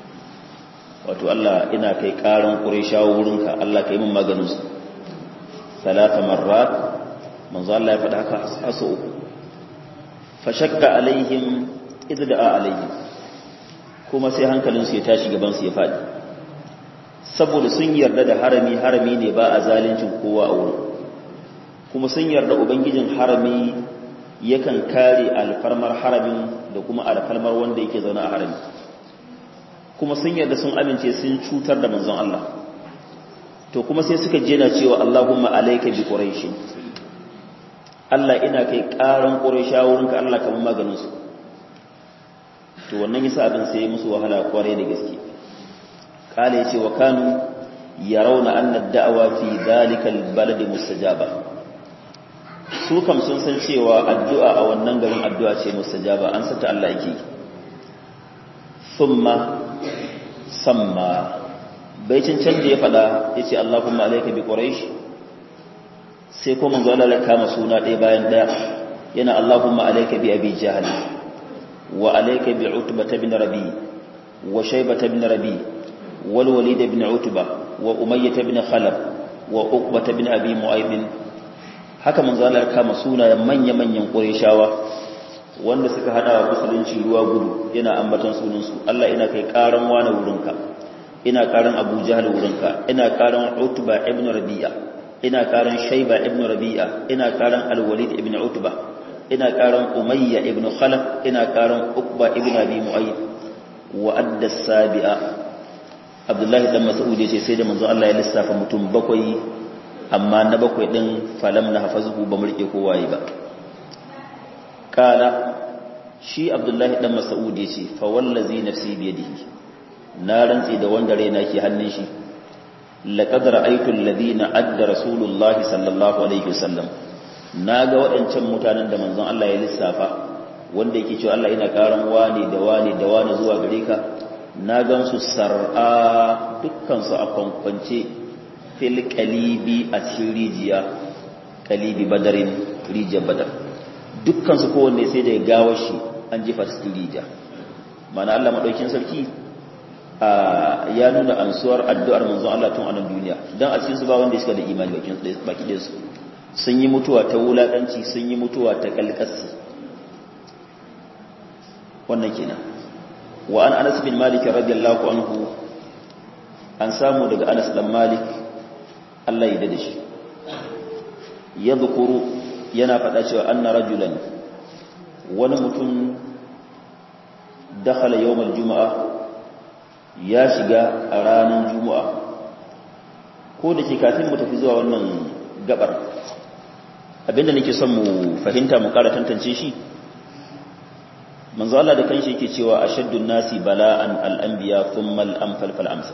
wato Allah ina kai ƙaran ƙuraishawa wurinka Allah ka yi min maganinsu salata marrat manzo Allah ya faɗa haka haso uku fashakka alaihim idda'a alaihim kuma sai hankalinsu ya tashi gabansu ya faɗi saboda sun yarda da harami harami ne ba a zalincin kowa a wurin kuma sun yarda ubangijin harami yakan kare alfarmar haramin da kuma alfarmar wanda yake zaune a harami kuma sun yarda sun amince sun cutar da manzon Allah to kuma sai suka jena cewa Allahumma alayka bi quraish Allah ina kai karan quraisha wurinka Allah kamar maganin su to wannan yasa abin sai musu wahala kware da gaske kale yace wa kanu yarawna anna ad-da'wa fi dhalika al-balad mustajaba su kam sun san cewa addu'a a wannan garin addu'a ce mustajaba an sata Allah yake thumma samma bai can da ya fada yace Allahumma alayka bi quraish sai ko manzo Allah ya kama suna ɗaya bayan ɗaya yana Allahumma alayka bi abi jahl wa alayka bi utbah ibn rabi wa shaybah ibn rabi wal walid ibn utbah wa umayyah ibn khalaf wa uqbah ibn abi mu'ayd haka manzo Allah ya kama sunayen manya-manyan Qurayshawa wanda suka hada wa musulunci ruwa gudu yana ambaton sunan su Allah ina kai karan wani wurinka ina karan Abu Jahl wurinka ina karan Utba ibn Rabi'a ina karan Shayba ibn Rabi'a ina karan Al-Walid ibn Utba ina karan Umayya ibn Khalaf ina karan Uqba ibn Abi Mu'ayyid wa adda sabi'a Abdullahi dan Mas'ud yace sai da manzo Allah ya lissafa mutum bakwai amma na bakwai din falam na hafazuhu ba murke kowaye ba kala shi abdullahi dan mas'ud yace fa wallazi nafsi biyadihi na rantsi da wanda raina ke hannun shi laqad ra'aytu alladhina adda rasulullahi sallallahu alaihi wasallam naga waɗancan mutanen da manzon Allah ya lissafa wanda yake cewa Allah yana karan wani da wani da wani zuwa gare ka na gan su sar'a dukkan su a kwankwance fil qalibi a cikin rijiya qalibi badarin rijiyar badar dukkan su kowanne sai da gawar shi an jefa cikin rijiya mana Allah madaukin sarki ya nuna ansuwar addu'ar manzon Allah tun a nan duniya dan a cikin su ba wanda suka da imani bakin baki da su sun yi mutuwa ta wulakanci sun yi mutuwa ta kalkasi wannan kenan wa an Anas bin Malik radiyallahu anhu an samu daga Anas dan Malik Allah ya dade shi yadhkuru yana faɗa cewa anna rajulan wani mutum dakhala yawmal juma'a ya shiga a ranar juma'a ko da ke kafin mu tafi zuwa wannan gabar abinda nake son mu fahimta mu kara tantance shi manzo Allah da kanshi yake cewa ashaddun nasi bala'an al-anbiya thumma al-amsal fal amsal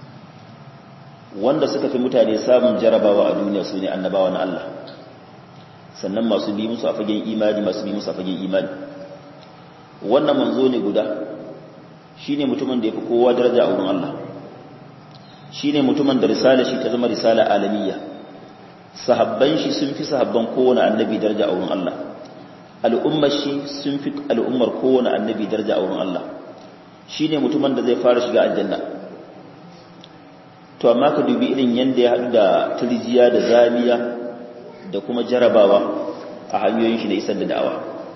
wanda suka fi mutane samun jarabawa a duniya sune annabawa na Allah sannan masu bi musu a fagen imani masu bi musu a fagen imani wannan manzo ne guda shine mutumin da yafi kowa daraja a wurin Allah shine mutumin da risala shi ta zama risala alamiyya sahabban shi sun fi sahabban kowane annabi daraja a wurin Allah al'ummar shi sun fi al'ummar kowane annabi daraja a wurin Allah shine mutumin da zai fara shiga aljanna to amma ka dubi irin yanda ya haɗu da turjiya da zamiya da kuma jarabawa a hanyoyin shi na isar da da'awa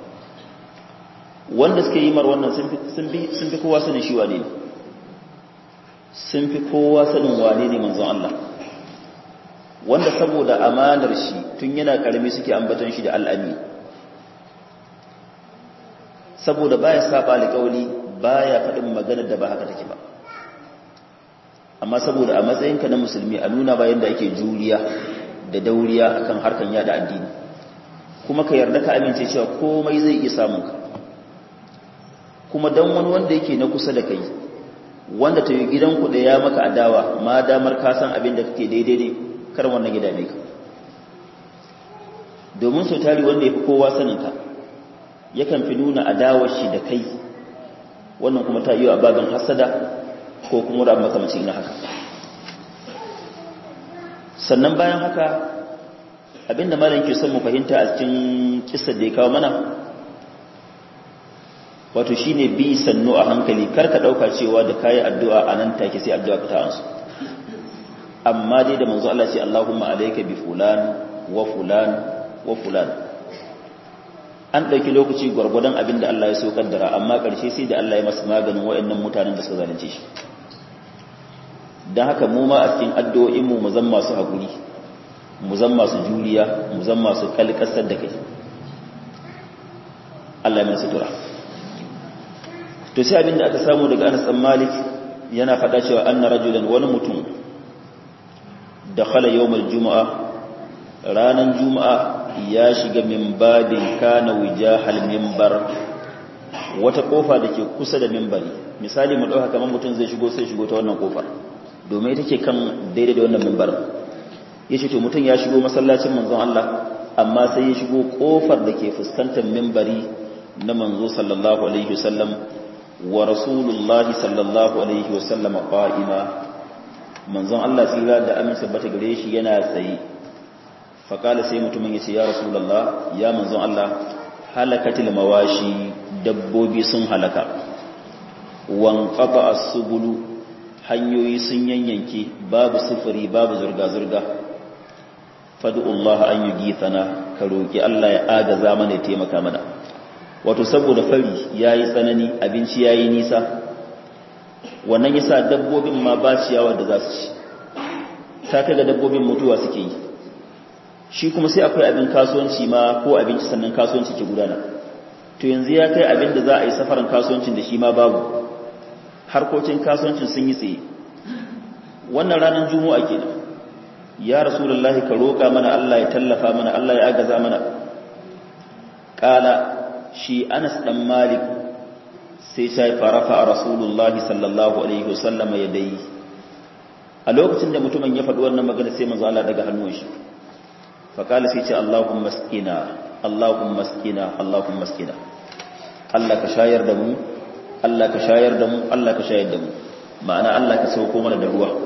wanda suke yi mar wannan sun fi kowa sanin shi wane ne sun fi kowa sanin wane ne manzon Allah wanda saboda amanar shi tun yana karami suke ambaton shi da al'ami saboda baya saba alƙawli baya faɗin maganar da ba haka take ba amma saboda a matsayinka na musulmi a nuna bayan da ake juriya da dauriya akan harkan yada addini kuma ka yarda ka amince cewa komai zai iya samun ka kuma dan wani wanda yake na kusa da kai wanda ta yi gidanku da ya maka adawa ma damar ka san abin da kake daidai ne kar wannan gida ne ka domin so tari wanda ya fi kowa sanin ka yakan fi nuna adawar shi da kai wannan kuma ta yi a babin hasada ko kuma da makamacin na haka sannan bayan haka abinda malam ke son mu fahimta a cikin kissar da ya kawo mana wato shine bi sannu a hankali kar ka dauka cewa da kai addu'a anan take sai addu'a ka ta ansu amma dai da manzo Allah ce Allahumma alayka bi fulan wa fulan wa fulan an dauki lokaci gurgurdan abinda Allah ya so kaddara amma karshe sai da Allah ya masa maganin wayannan mutanen da suka zalunce shi dan haka mu ma a cikin addu'o'in mu mu zan masu hakuri mu zan masu juriya mu zan masu kalkasar da kai Allah ya mana sutura to sai abinda aka samu daga Anas bin Malik yana faɗa cewa anna rajulan wani mutum dakhala yawmal jumu'a ranan juma'a ya shiga min babin kana wijahal minbar wata kofa dake kusa da minbari misali mu dauka kaman mutum zai shigo sai shigo ta wannan kofar domin ita ce kan daidai da wannan minbar yace to mutum ya shigo masallacin manzon Allah amma sai ya shigo kofar dake fuskantar minbari na manzo sallallahu alaihi wasallam wa rasulullahi sallallahu alaihi wasallam qa'ima manzon Allah tsira da amin sabbata gare shi yana tsaye faqala sai mutumin yace ya rasulullah ya manzon Allah halakatil mawashi dabbobi sun halaka wan qata as-subulu hanyoyi sun yanyanke babu sufuri babu zurga zurga fadu Allah an yugithana ka roki Allah ya agaza mana ya taimaka mana wato saboda fari ya yi tsanani abinci ya yi nisa wannan ya sa dabbobin ma ba ciyawa da za su ci ta kai ga dabbobin mutuwa suke yi shi kuma sai akwai abin kasuwanci ma ko abinci sannan kasuwanci ke gudana to yanzu ya kai abin da za a yi safaran kasuwancin da shi ma babu harkokin kasuwancin sun yi tsaye wannan ranar juma'a kenan ya rasulullahi ka roƙa mana Allah ya tallafa mana Allah ya agaza mana kala shi Anas dan Malik sai sai farafa rasulullahi sallallahu alaihi wasallam ya dai a lokacin da mutumin ya faɗi wannan magana sai manzo Allah daga hannun shi fa kala sai ce Allahumma maskina Allahumma maskina Allahumma maskina Allah ka shayar da mu Allah ka shayar da mu Allah ka shayar da mu ma'ana Allah ka sauko mana da ruwa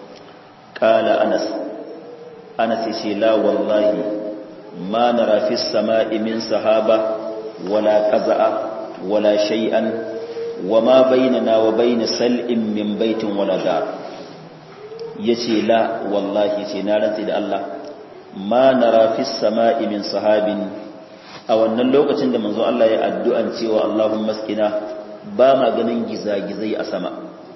kala Anas Anas ce la wallahi ma nara fi samai min sahaba wala qaza'a wala shay'an wama bainana wa bain sal'in min baitin wala dar yace la wallahi ce na rantsi da Allah ma nara fi samai min sahabin a wannan lokacin da manzo Allah ya addu'an cewa Allahumma maskina ba ma ganin gizagizai a sama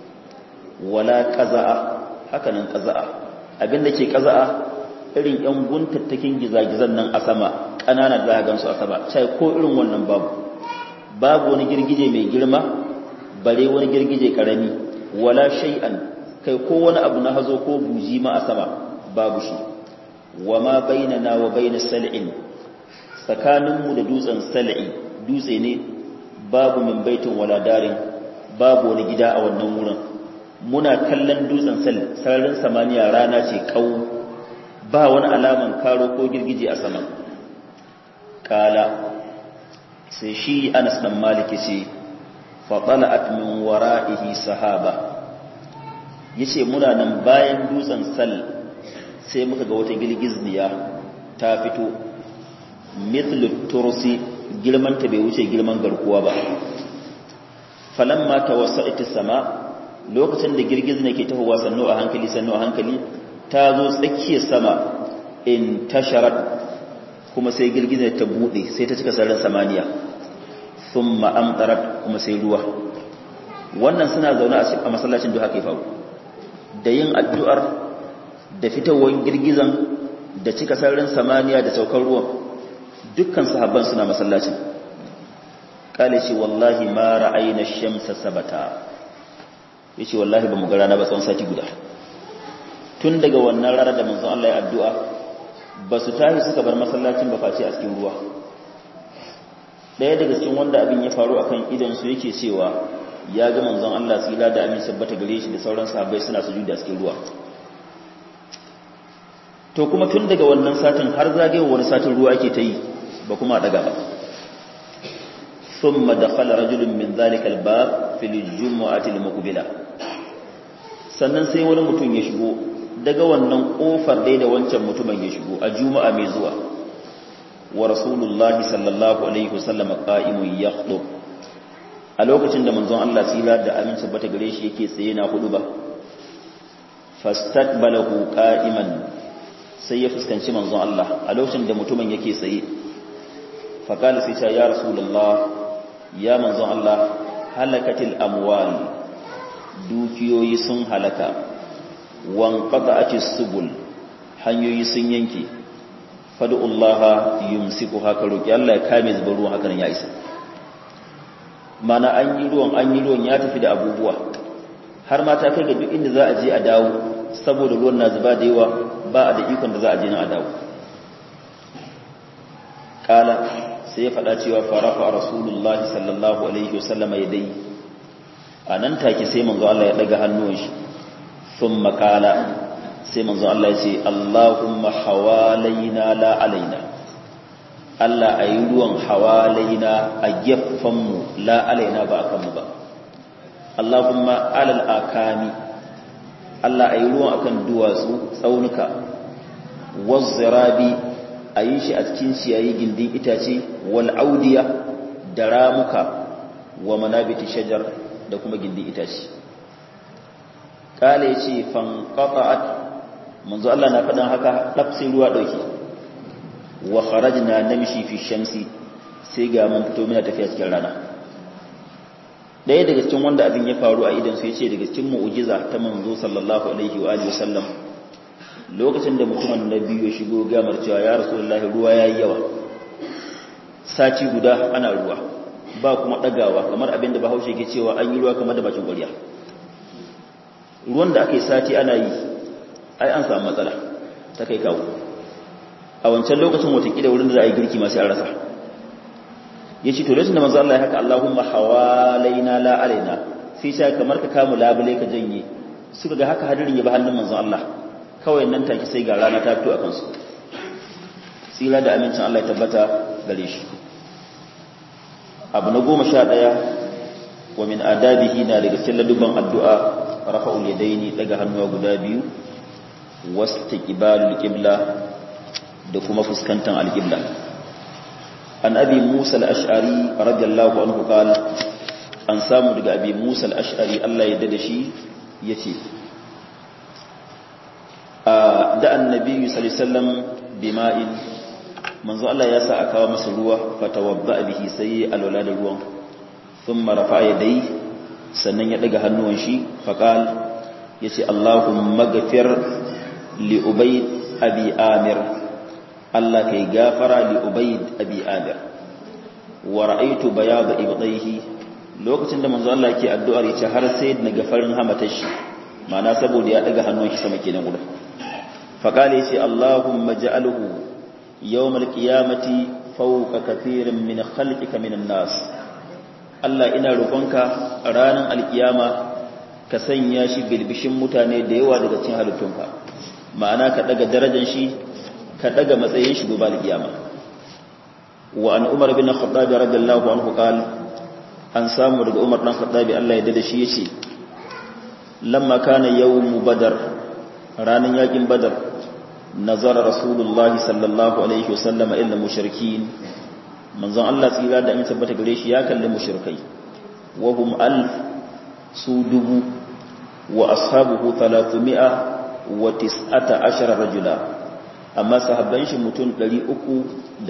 wala qaza'a hakanan qaza'a abinda ke qaza'a irin yan guntattakin gizagizan nan a sama ƙanana da gansu a sama sai ko irin wannan babu babu wani girgije mai girma bare wani girgije karami wala shay'an kai ko wani abu na hazo ko buji ma a sama babu shi wama bainana wa bainas sal'in tsakaninmu da dutsen sal'i dutse ne babu min baitin wala darin babu wani gida a wannan wurin muna kallon dutsen sal sararin samaniya rana ce kau ba wani alaman karo ko girgije a sama kala sai shi anas dan maliki ce faɗala'at min wara'ihi sahaba yace muna nan bayan dutsen sal sai muka ga wata girgizniya ta fito mithlu tursi girman ta bai wuce girman garkuwa ba falamma tawassa'at sama lokacin da girgizna ke tahowa sannu a hankali sannu a hankali ta zo tsakiyar sama in tasharat kuma sai girgizar ta bude sai ta cika sararin samaniya thumma amtarat kuma sai ruwa wannan suna zaune a masallacin da haka ya faru da yin addu'ar da fitowar girgizan da cika sararin samaniya da saukar ruwan dukkan sahabban suna masallacin kale ce wallahi ma ra'ayna shamsa sabata yace wallahi ba mu ga rana ba tsawon sati guda tun daga wannan rana da manzon Allah ya addu'a ba su tashi suka bar masallacin ba face a cikin ruwa ɗaya daga cikin wanda abin ya faru akan idan su yake cewa ya ga manzon Allah tsira da amin sabbata gare shi da sauran sahabbai suna sujuda a cikin ruwa to kuma tun daga wannan satin har zagayewar wani satin ruwa ake ta yi ba kuma daga ba ثم دخل رجل من ذلك الباب في الجمعة المقبلة sannan sai wani mutum ya shigo daga wannan kofar dai da wancan mutumin ya shigo a juma'a mai zuwa wa rasulullahi sallallahu alaihi wasallam qa'imun yakhdub a lokacin da manzon Allah tsira da aminci bata gare shi yake tsaye na hudu ba fastaqbalahu qa'iman sai ya fuskanci manzon Allah a lokacin da mutumin yake tsaye fa kana sai ya rasulullah ya manzon Allah halakatil amwal dukiyoyi sun halaka wan qata'atis subul hanyoyi sun yanke fad'ullaha yumsiku haka roki Allah ya kame zubar ruwan hakan ya isa mana an yi ruwan an yi ruwan ya tafi da abubuwa har ma ta kai ga duk inda za a je a dawo saboda ruwan na zuba da yawa ba a da ikon da za a je na a dawo kala sai ya faɗa cewa farafa rasulullah sallallahu alaihi wasallam ya dai a nan take sai manzo Allah ya daga hannuwan shi thumma qala sai manzo Allah ya ce Allahumma hawalaina la alaina Allah ayi ruwan hawalaina a gefen mu la alaina ba akan mu ba Allahumma alal akami Allah ayi ruwan akan duwatsu tsaunuka wazzirabi a yi shi a cikin ciyayi gindin itace wal audiya da ramuka wa manabiti shajar da kuma gindin itace kala ya ce fanqata'at manzo Allah na faɗin haka ɗaf sai ruwa ɗauki wa kharajna namshi fi shamsi sai ga mun fito muna tafiya cikin rana ɗaya daga cikin wanda abin ya faru a idan su yace daga cikin mu'jiza ta manzo sallallahu alaihi wa alihi wasallam lokacin da mutumin na biyu ya shigo gamar cewa ya rasulullahi ruwa ya yi yawa sati guda ana ruwa ba kuma ɗagawa kamar abin da bahaushe ke cewa an yi ruwa kamar da bakin ƙwarya ruwan da aka yi sati ana yi ai an samu matsala ta kai kawo a wancan lokacin watakila wurin da za a yi girki masu an rasa ya ce to lokacin da manzo Allah ya haka Allahumma hawalaina la alaina sai sha kamar ka kamu labule ka janye suka ga haka hadirin ya ba hannun manzo Allah kawai nan take sai ga rana ta fito a kansu tsira da amincin Allah ya tabbata gare shi abu na goma sha ɗaya wa min adabihi na daga cikin ladubban addu'a rafa'ul yadaini daga hannuwa guda biyu wastiqbalul qibla da kuma fuskantar alqibla an abi musa al-ash'ari radiyallahu anhu qala an samu daga abi musa al-ash'ari Allah ya dade shi yace da annabi sallallahu alaihi wasallam bima'in manzo Allah ya sa a kawo masa ruwa fatawadda bihi sai alwala da ruwan thumma rafa'a yadayhi sannan ya daga hannuwan shi faqal yace Allahumma ghafir li ubayd abi amir Allah kai gafara li ubayd abi amir wa ra'aytu bayad ibdayhi lokacin da manzo Allah yake addu'ar yace har sai na gafarin hamatar shi ma'ana saboda ya daga hannun shi sama kenan guda faqala yace Allahumma ja'alhu يوم القيامة فوق كثير من خلقك من الناس Allah ina roƙonka ranar alkiyama ka sanya shi bilbishin mutane da yawa daga cikin halittunka ma'ana ka daga darajar shi ka daga matsayin shi gobe alkiyama wa an Umar bin Khattab radiyallahu anhu qal an samu daga Umar dan Khattab Allah ya dade shi yace lamma kana yawm badar ranan yakin badar nazara rasulullahi sallallahu alaihi wasallam illa mushrikin manzon Allah tsira da amince tabbata gare shi ya kalli mushrikai wa hum alf su dubu wa ashabuhu 300 wa tis'ata ashara rajula amma sahabban shi mutum 319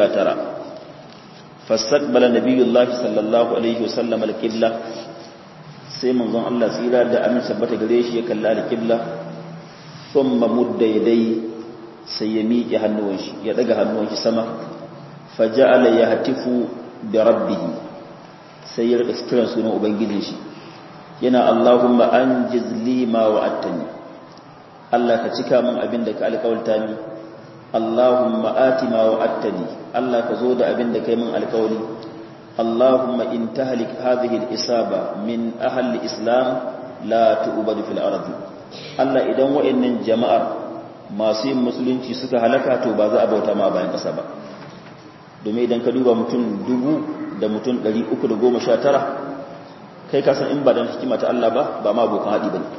fastaqbala nabiyullahi sallallahu alaihi wasallam al-qibla sai manzon Allah tsira da amince tabbata gare shi ya kalli al-qibla thumma mudda yadai sai ya miƙe hannuwan shi ya daga hannuwan shi sama faja'ala yahtifu bi rabbih sai ya rika kiran sunan ubangijin shi yana Allahumma anjiz li ma wa'adtani Allah ka cika min abin da ka alƙawarta ni Allahumma ati ma wa'adtani Allah ka zo da abin da kai min alƙawari Allahumma in tahlik hadhihi al-isaba min ahli islam la tu'badu fil ardi Allah idan wa'annan jama'ar masu yin musulunci suka halaka to ba za a bauta ma bayan ƙasa ba domin idan ka duba mutum dubu da mutum ɗari uku da goma sha tara kai kasan in ba don hikima ta Allah ba ba ma abokan haɗi ba ne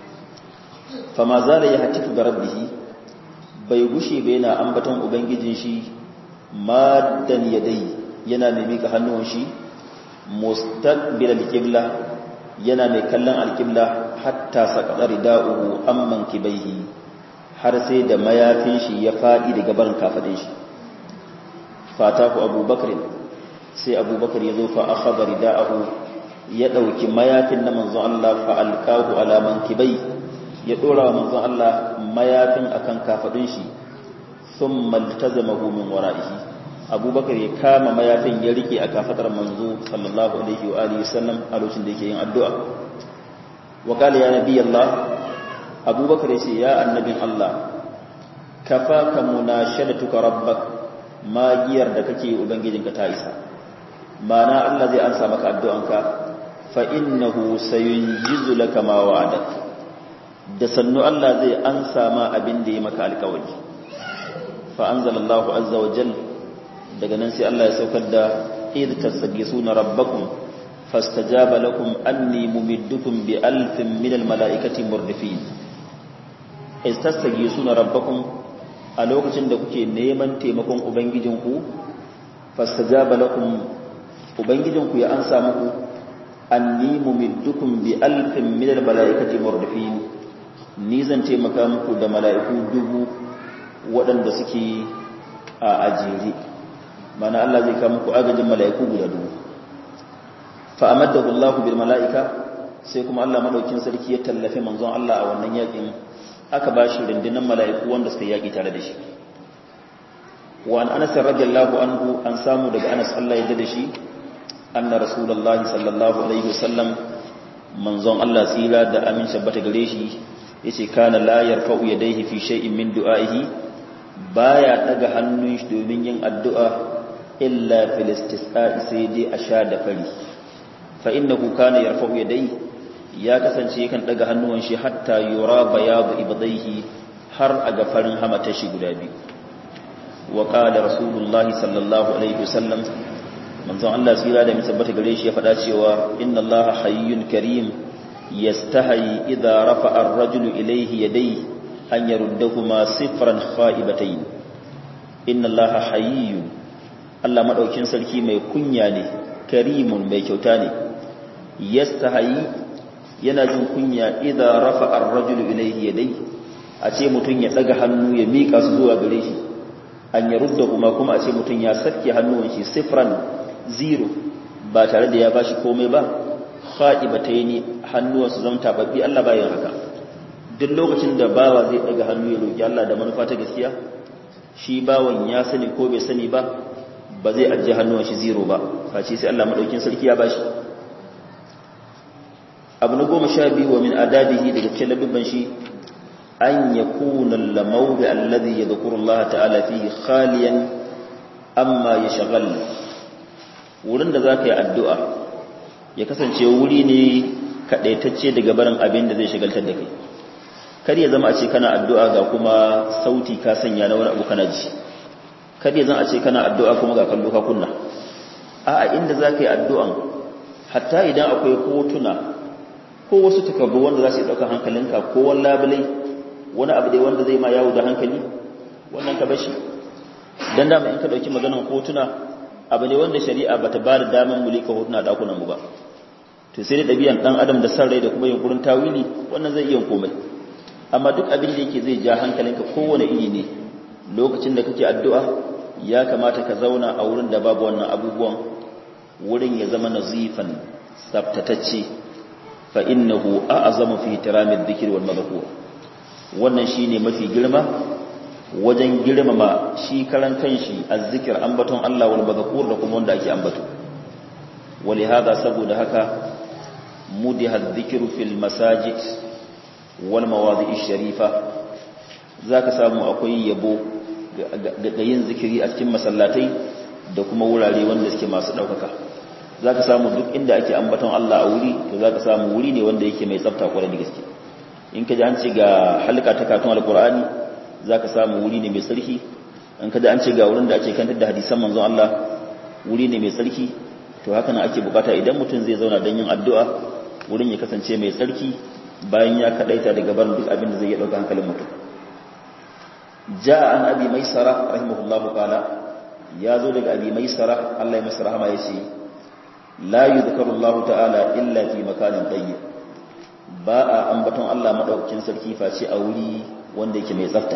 fama za da ya hatifu ga rabbihi bai gushe ba yana ambaton ubangijin shi madan ya dai yana mai mika hannuwan shi mustaqbil al-qibla yana mai kallon al-qibla hatta saqada rida'uhu amman kibaihi har sai da mayafin shi ya faɗi daga barin kafadin shi fatahu abubakar sai abubakar ya zo fa akhadha rida'ahu ya dauki mayafin na manzon Allah fa alqahu ala mankibai ya dora wa manzon Allah mayafin akan kafadin shi thumma iltazamahu min wara'ihi abubakar ya kama mayafin ya rike a kafadar manzo sallallahu alaihi wa alihi wasallam a lokacin da yake yin addu'a wa qala ya nabi Allah abubakar ya ce ya annabin Allah kafaka munashadatuka rabbak magiyar da kake ubangijinka ta isa mana Allah zai ansa maka addu'anka fa innahu sayunjizu laka ma wa'adak da sannu Allah zai ansa ma abin da ya maka alƙawari fa anzalallahu azza wa jal daga nan sai Allah ya saukar da idh tastaghithuna rabbakum fastajaba lakum anni mumiddukum bi alfin minal mala'ikati murdifin istastage suna rabbakun a lokacin da kuke neman taimakon ubangijinku fastajaba lakum ubangijinku ya ansa muku anni mumiddukum bi alfin min almalaikati murdifin ni zan taimaka muku da mala'iku dubu waɗanda suke a ajiri mana Allah zai kawo muku agajin mala'iku guda dubu fa amaddahu Allah bil mala'ika sai kuma Allah madaukin sarki ya tallafe manzon Allah a wannan yakin aka ba shi rundunar mala'iku wanda suka yaƙi tare da shi wa an anas radiyallahu anhu an samu daga anas Allah ya da shi anna rasulullahi sallallahu alaihi wasallam manzon Allah tsira da amin shabbata gare shi yace kana la yarfa'u yadayhi fi shay'in min du'a'ihi baya daga hannun shi domin yin addu'a illa fil istisqa'i sai dai a sha da fari fa innahu kana yarfa'u yadayhi ya kasance yakan daga hannuwan shi hatta yura bayadu ibadaihi har a ga farin hamata shi guda biyu wa qala rasulullahi sallallahu alaihi wasallam manzon Allah tsira da tabbata gare shi ya faɗa cewa inna Allah hayyun karim yastahi idza rafa'a ar-rajulu ilayhi yadayhi an yaruddahuma sifran kha'ibatayn inna Allah hayyun Allah madaukin sarki mai kunya ne karimun mai kyauta ne yastahi yana jin kunya idza rafa'a ar-rajulu ilayhi yadayhi a ce mutun ya daga hannu ya mika su zuwa gare shi an yaruddahuma kuma a ce mutun ya sake hannuwan shi sifran zero ba tare da ya bashi komai ba kha'ibataini hannuwansu zama tababbi Allah bayan haka duk lokacin da bawa zai daga hannu ya roki Allah da manufa ta gaskiya shi bawan ya sani ko bai sani ba ba zai ajiye hannuwan shi zero ba face sai Allah madaukin sarki ya bashi abu na goma sha biyu wa min adabihi daga cikin labibban shi an yakuna al-mawdi alladhi yadhkuru Allah ta'ala fihi khaliyan amma yashghal wurin da za ka yi addu'a ya kasance wuri ne kaɗaitacce daga barin abin da zai shigaltar da kai kar ya zama a ce kana addu'a ga kuma sauti ka sanya na wani abu kana ji kar ya zama a ce kana addu'a kuma ga kallo ka kunna a inda za ka yi addu'an hatta idan akwai hotuna ko wasu takardu wanda za su yi ɗaukar hankalinka ko wani labulai wani abu dai wanda zai ma yawo da hankali wannan ka bashi don dama in ka ɗauki maganan hotuna abu ne wanda shari'a bata ba da daman mulika hotuna dakunan mu ba to sai da ɗabi'an ɗan adam da san rai da kuma yunkurin tawili wannan zai iya komai amma duk abin da yake zai ja hankalinka kowane iri ne lokacin da kake addu'a ya kamata ka zauna a wurin da babu wannan abubuwan wurin ya zama nazifan tsaftatacce fa innahu a'zamu fi ihtiramid dhikri wal madhkur wannan shine mafi girma wajen girmama shi karan kanshi azzikir ambaton Allah wal madhkur da kuma wanda ake ambato wali hada saboda haka mudiha adh-dhikru fil masajid wal mawadi'i sharifa zaka samu akwai yabo ga yin zikiri a cikin masallatai da kuma wurare wanda suke masu daukaka zaka samu duk inda ake ambaton Allah a wuri to zaka samu wuri ne wanda yake mai tsafta kwarai da gaske in ka ji an ce ga halka ta katon alqur'ani za ka samu wuri ne mai tsarki an kada an ce ga wurin da ake kantar da hadisan manzon Allah wuri ne mai tsarki to haka nan ake bukata idan mutum zai zauna don yin addu'a wurin ya kasance mai tsarki bayan ya kadaita daga barin duk abin da zai iya dauka hankalin mutum ja'a an abi maisara rahimahullahu qala ya zo daga abi maisara Allah ya masa rahama yace la yudhkaru Allah ta'ala illa fi makanin tayyib ba a ambaton Allah madaukakin sarki face a wuri wanda yake mai tsafta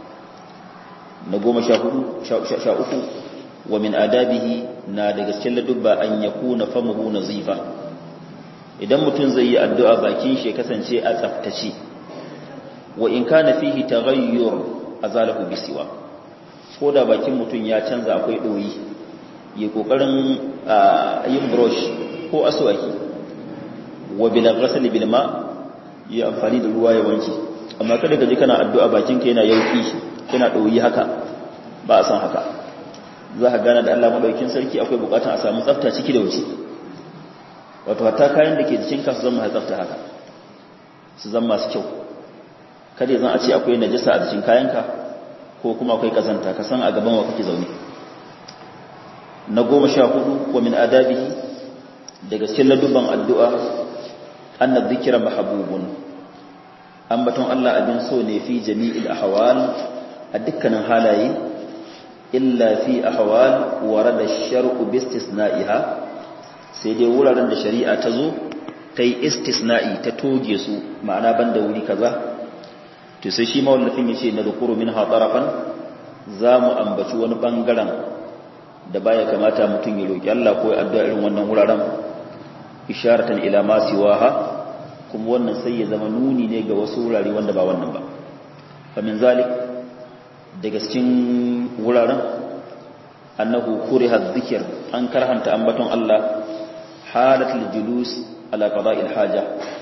na goma sha hudu sha uku wa min adabihi na daga cikin ladubba an ya kuna famuhu na zifa idan mutum zai yi addu'a bakin shi kasance a tsaftace wa in kana fihi taghayyur azalahu bisiwa ko da bakin mutum ya canza akwai doyi ya kokarin yin brush ko aswaki wa bil ghasl bil ma ya amfani da ruwa ya wanke amma kada ka ji kana addu'a bakinka yana yauki yana ɗoyi haka ba a san haka za ka gane da Allah maɗaukin sarki akwai buƙatar a samu tsafta ciki da wuce wato hatta kayan da ke jikinka su zama tsafta haka su zama masu kyau kada zan a ce akwai najasa a jikin kayanka ko kuma akwai kazanta ka san a gaban wa kake zaune na goma sha hudu wa min adabihi daga cikin ladubban addu'a annab dhikra mahbubun ambaton Allah abin so ne fi jami'il ahwal a dukkanin halaye illa fi ahwal warada shar'u bi istisna'iha sai dai wuraren da shari'a ta zo ta yi istisna'i ta toge su ma'ana banda wuri kaza to sai shi mawallafin yace na zukuru min hatarafan za mu ambaci wani bangaren da baya kamata mutum ya roki Allah ko ya addu'a irin wannan wuraren isharatan ila ma siwaha kuma wannan sai ya zama nuni ne ga wasu wurare wanda ba wannan ba famin zalik daga cikin wuraren annahu kuriha dhikr an karhanta ambaton Allah halatul julus ala qada'il haja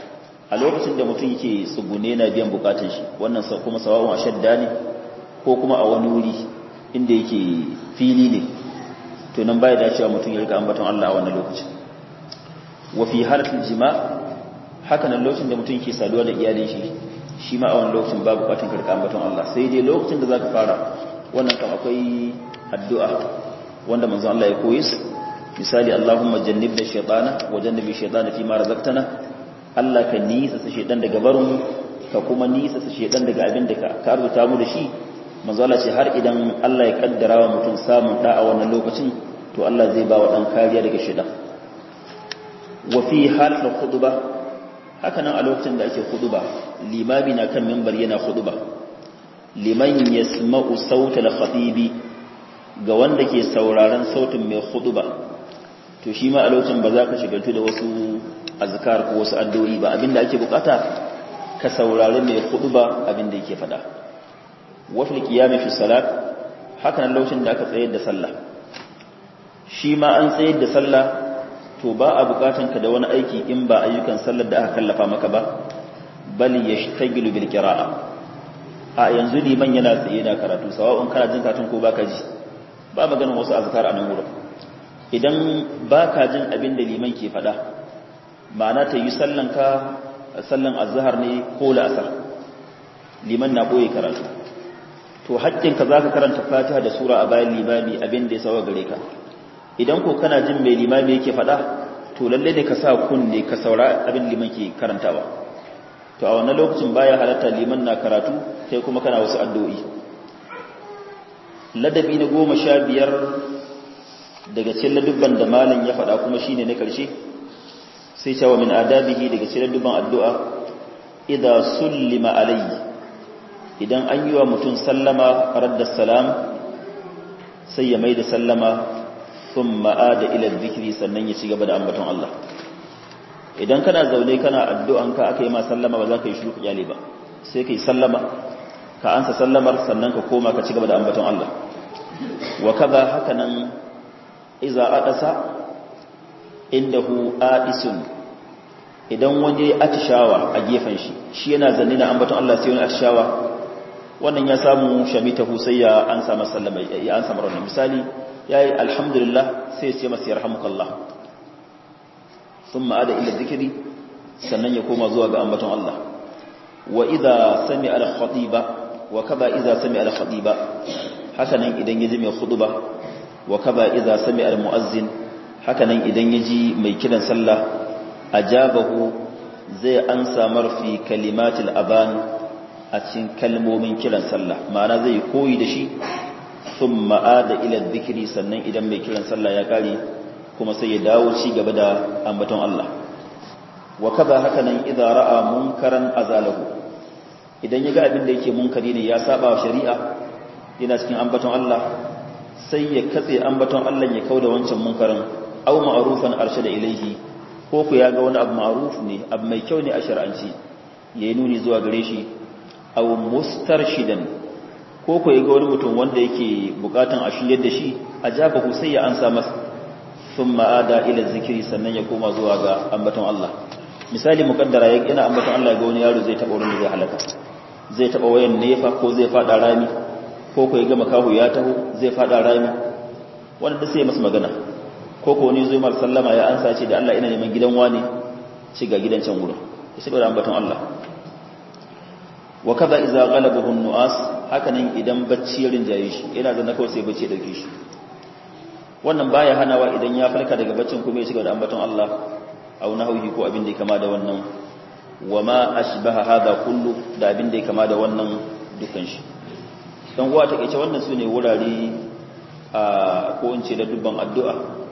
a lokacin da mutum yake tsugune na biyan bukatun shi wannan kuma sawa'un a shadda ne ko kuma a wani wuri inda yake fili ne to nan baya dacewa mutum ya rika ambaton Allah a wannan lokacin wa fi halatul jima haka nan lokacin da mutum yake saduwa da iyalin shi shi ma a wannan lokacin babu bukatun ka rika ambaton Allah sai dai lokacin da zaka fara wannan kam akwai addu'a wanda manzon Allah ya koyi misali Allahumma jannibna shaytana wa jannibi shaytana fi ma razaqtana Allah ka nisa sa shaytan daga barin ka kuma nisa sa shaytan daga abin da ka arzuta mu da shi manzo Allah ce har idan Allah ya kaddara wa mutum samun da a wannan lokacin to Allah zai ba wa dan kariya daga shaytan wa fi halatul khutbah haka nan a lokacin da ake khutba limami na kan minbar yana khutba liman yasma'u sautal khatibi ga wanda ke sauraron sautin mai khutba to shi ma a lokacin ba za ka shigaltu da wasu azkar ko wasu addu'o'i ba abinda ake bukata ka saurari mai khutba abinda yake fada wa fil qiyami fi salat haka nan lokacin da aka tsayar da sallah shi ma an tsayar da sallah to ba a bukatan ka da wani aiki in ba ayyukan sallar da aka kallafa maka ba bal yashtagilu bil qira'a a yanzu liman yana tsaye da karatu sawa'un kana jin karatun ko baka ji ba maganin wasu azkar a nan wurin idan baka jin abin da liman ke faɗa ma'ana ta yi sallan ka sallan azhar ne ko la'asar liman na boye karatu to haƙƙin ka zaka karanta fatiha da sura a bayan limami abin da ya sawa gare ka idan ko kana jin mai limami yake faɗa to lalle ne ka sa kunne ka saura abin liman ke karantawa to a wannan lokacin baya halatta liman na karatu kai kuma kana wasu addu'o'i ladabi na goma sha biyar daga cikin ladubban da malam ya faɗa kuma shine na ƙarshe sai cewa min adabihi daga cikin ladubban addu'a idza sullima alayhi idan an yi wa mutum sallama radda salam sai ya mai da sallama thumma ada ila dhikri sannan ya ci gaba da ambaton Allah idan kana zaune kana addu'an ka aka yi ma sallama ba za ka yi shiru kyale ba sai ka yi sallama ka ansa sallamar sannan ka koma ka ci gaba da ambaton Allah wa kaza haka nan iza adasa indahu adisun idan wani atishawa a gefen shi shi yana zanne na ambaton Allah sai wani atishawa wannan ya samu shamitahu sai ya ansa masallama ya ansa marar misali yayi alhamdulillah sai ya ce masa yarhamukallah thumma ada ila dhikri sannan ya koma zuwa ga ambaton Allah wa idza sami al-khatiba wa kaba idza sami al-khatiba hakanan idan yaji mai khutba wa kaba idza sami al-muazzin hakanan idan yaji mai kiran sallah ajabahu zai ansa marfi kalimatil aban a cikin kalmomin kiran sallah ma'ana zai koyi da shi thumma ada ila dhikri sannan idan mai kiran sallah ya kare kuma sai ya dawo ci gaba da ambaton Allah wa kaza hakanan idza ra'a munkaran azalahu idan ya ga abin da yake munkari ne ya saba wa shari'a yana cikin ambaton Allah sai ya katse ambaton Allah ya kauda wancan munkarin aw ma'rufan arshada ilaihi ko ku ya ga wani abu ma'ruf ne abu mai kyau ne a shar'anci yayi nuni zuwa gare shi aw mustarshidan ko ku ya ga wani mutum wanda yake bukatan a shiryar da shi ajabahu sai ya ansa masa thumma ada ila zikri sannan ya koma zuwa ga ambaton Allah misali mukaddara yana ambaton Allah ga wani yaro zai taba wurin da zai halaka zai taba wayan nefa ko zai fada rami ko ko ya ga makahu ya taho zai fada rami wanda da sai masa magana ko ko wani zai mar sallama ya ansa ce da Allah ina neman gidan wani ci ga gidan can wurin sai da ambaton Allah wa kaza idza ghalabahu an-nu'as hakanan idan bacci ya rinjaye shi yana da kawai sai bacci ya dauke shi wannan baya hanawa idan ya falka daga baccin kuma ya ci da ambaton Allah aw nahwihi ko abin da ya kama da wannan wama ashbaha hada kullu da abin da ya kama da wannan dukan shi dan uwa take ce wannan sune wurare a ko in ce da dubban addu'a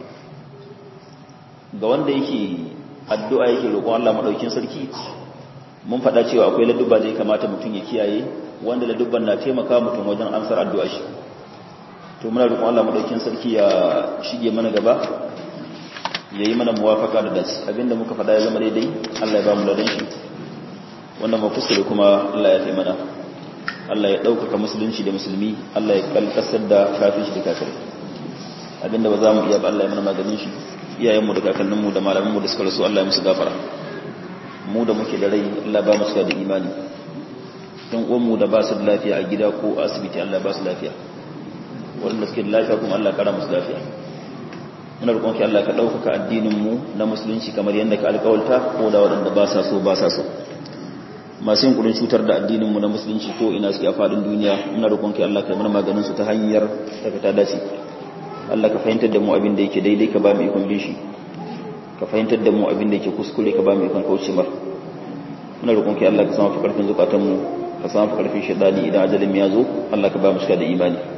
ga wanda yake addu'a yake roƙon Allah madaukin sarki mun faɗa cewa akwai ladubba da ya kamata mutum ya kiyaye wanda ladubban na taimaka mutum wajen amsar addu'a shi to muna roƙon Allah madaukin sarki ya shige mana gaba ya yi mana muwafaka da dace abinda muka faɗa ya zama daidai Allah ya ba mu ladan shi wanda mu kuskure kuma Allah ya taimana Allah ya ɗaukaka musulunci da musulmi Allah ya kalkasar da kafin shi da kafirai abinda ba za mu iya ba Allah ya mana maganin shi iyayenmu da kakanninmu da malamanmu da suka rasu Allah ya musu gafara mu da muke da rai Allah ba mu da imani don uwanmu da ba su da lafiya a gida ko asibiti Allah ba su lafiya wanda suke da lafiya kuma Allah kara musu lafiya muna roƙon ki Allah ka ɗaukaka addinin mu na musulunci kamar yadda ka alƙawalta ko da waɗanda ba sa so ba sa so masu yin kudin cutar da addinin mu na musulunci ko ina suke a faɗin duniya muna roƙon ki Allah ka mana maganin su ta hanyar da ta dace Allah ka fahimtar da mu abin da yake daidai ka ba mu ikon bin shi ka fahimtar da mu abin da yake kuskure ka ba mu ikon kauce mar muna roƙon ki Allah ka samu fi ƙarfin zukatanmu ka samu fi ƙarfin shaidani idan ajalin ya zo Allah ka ba mu shiga da imani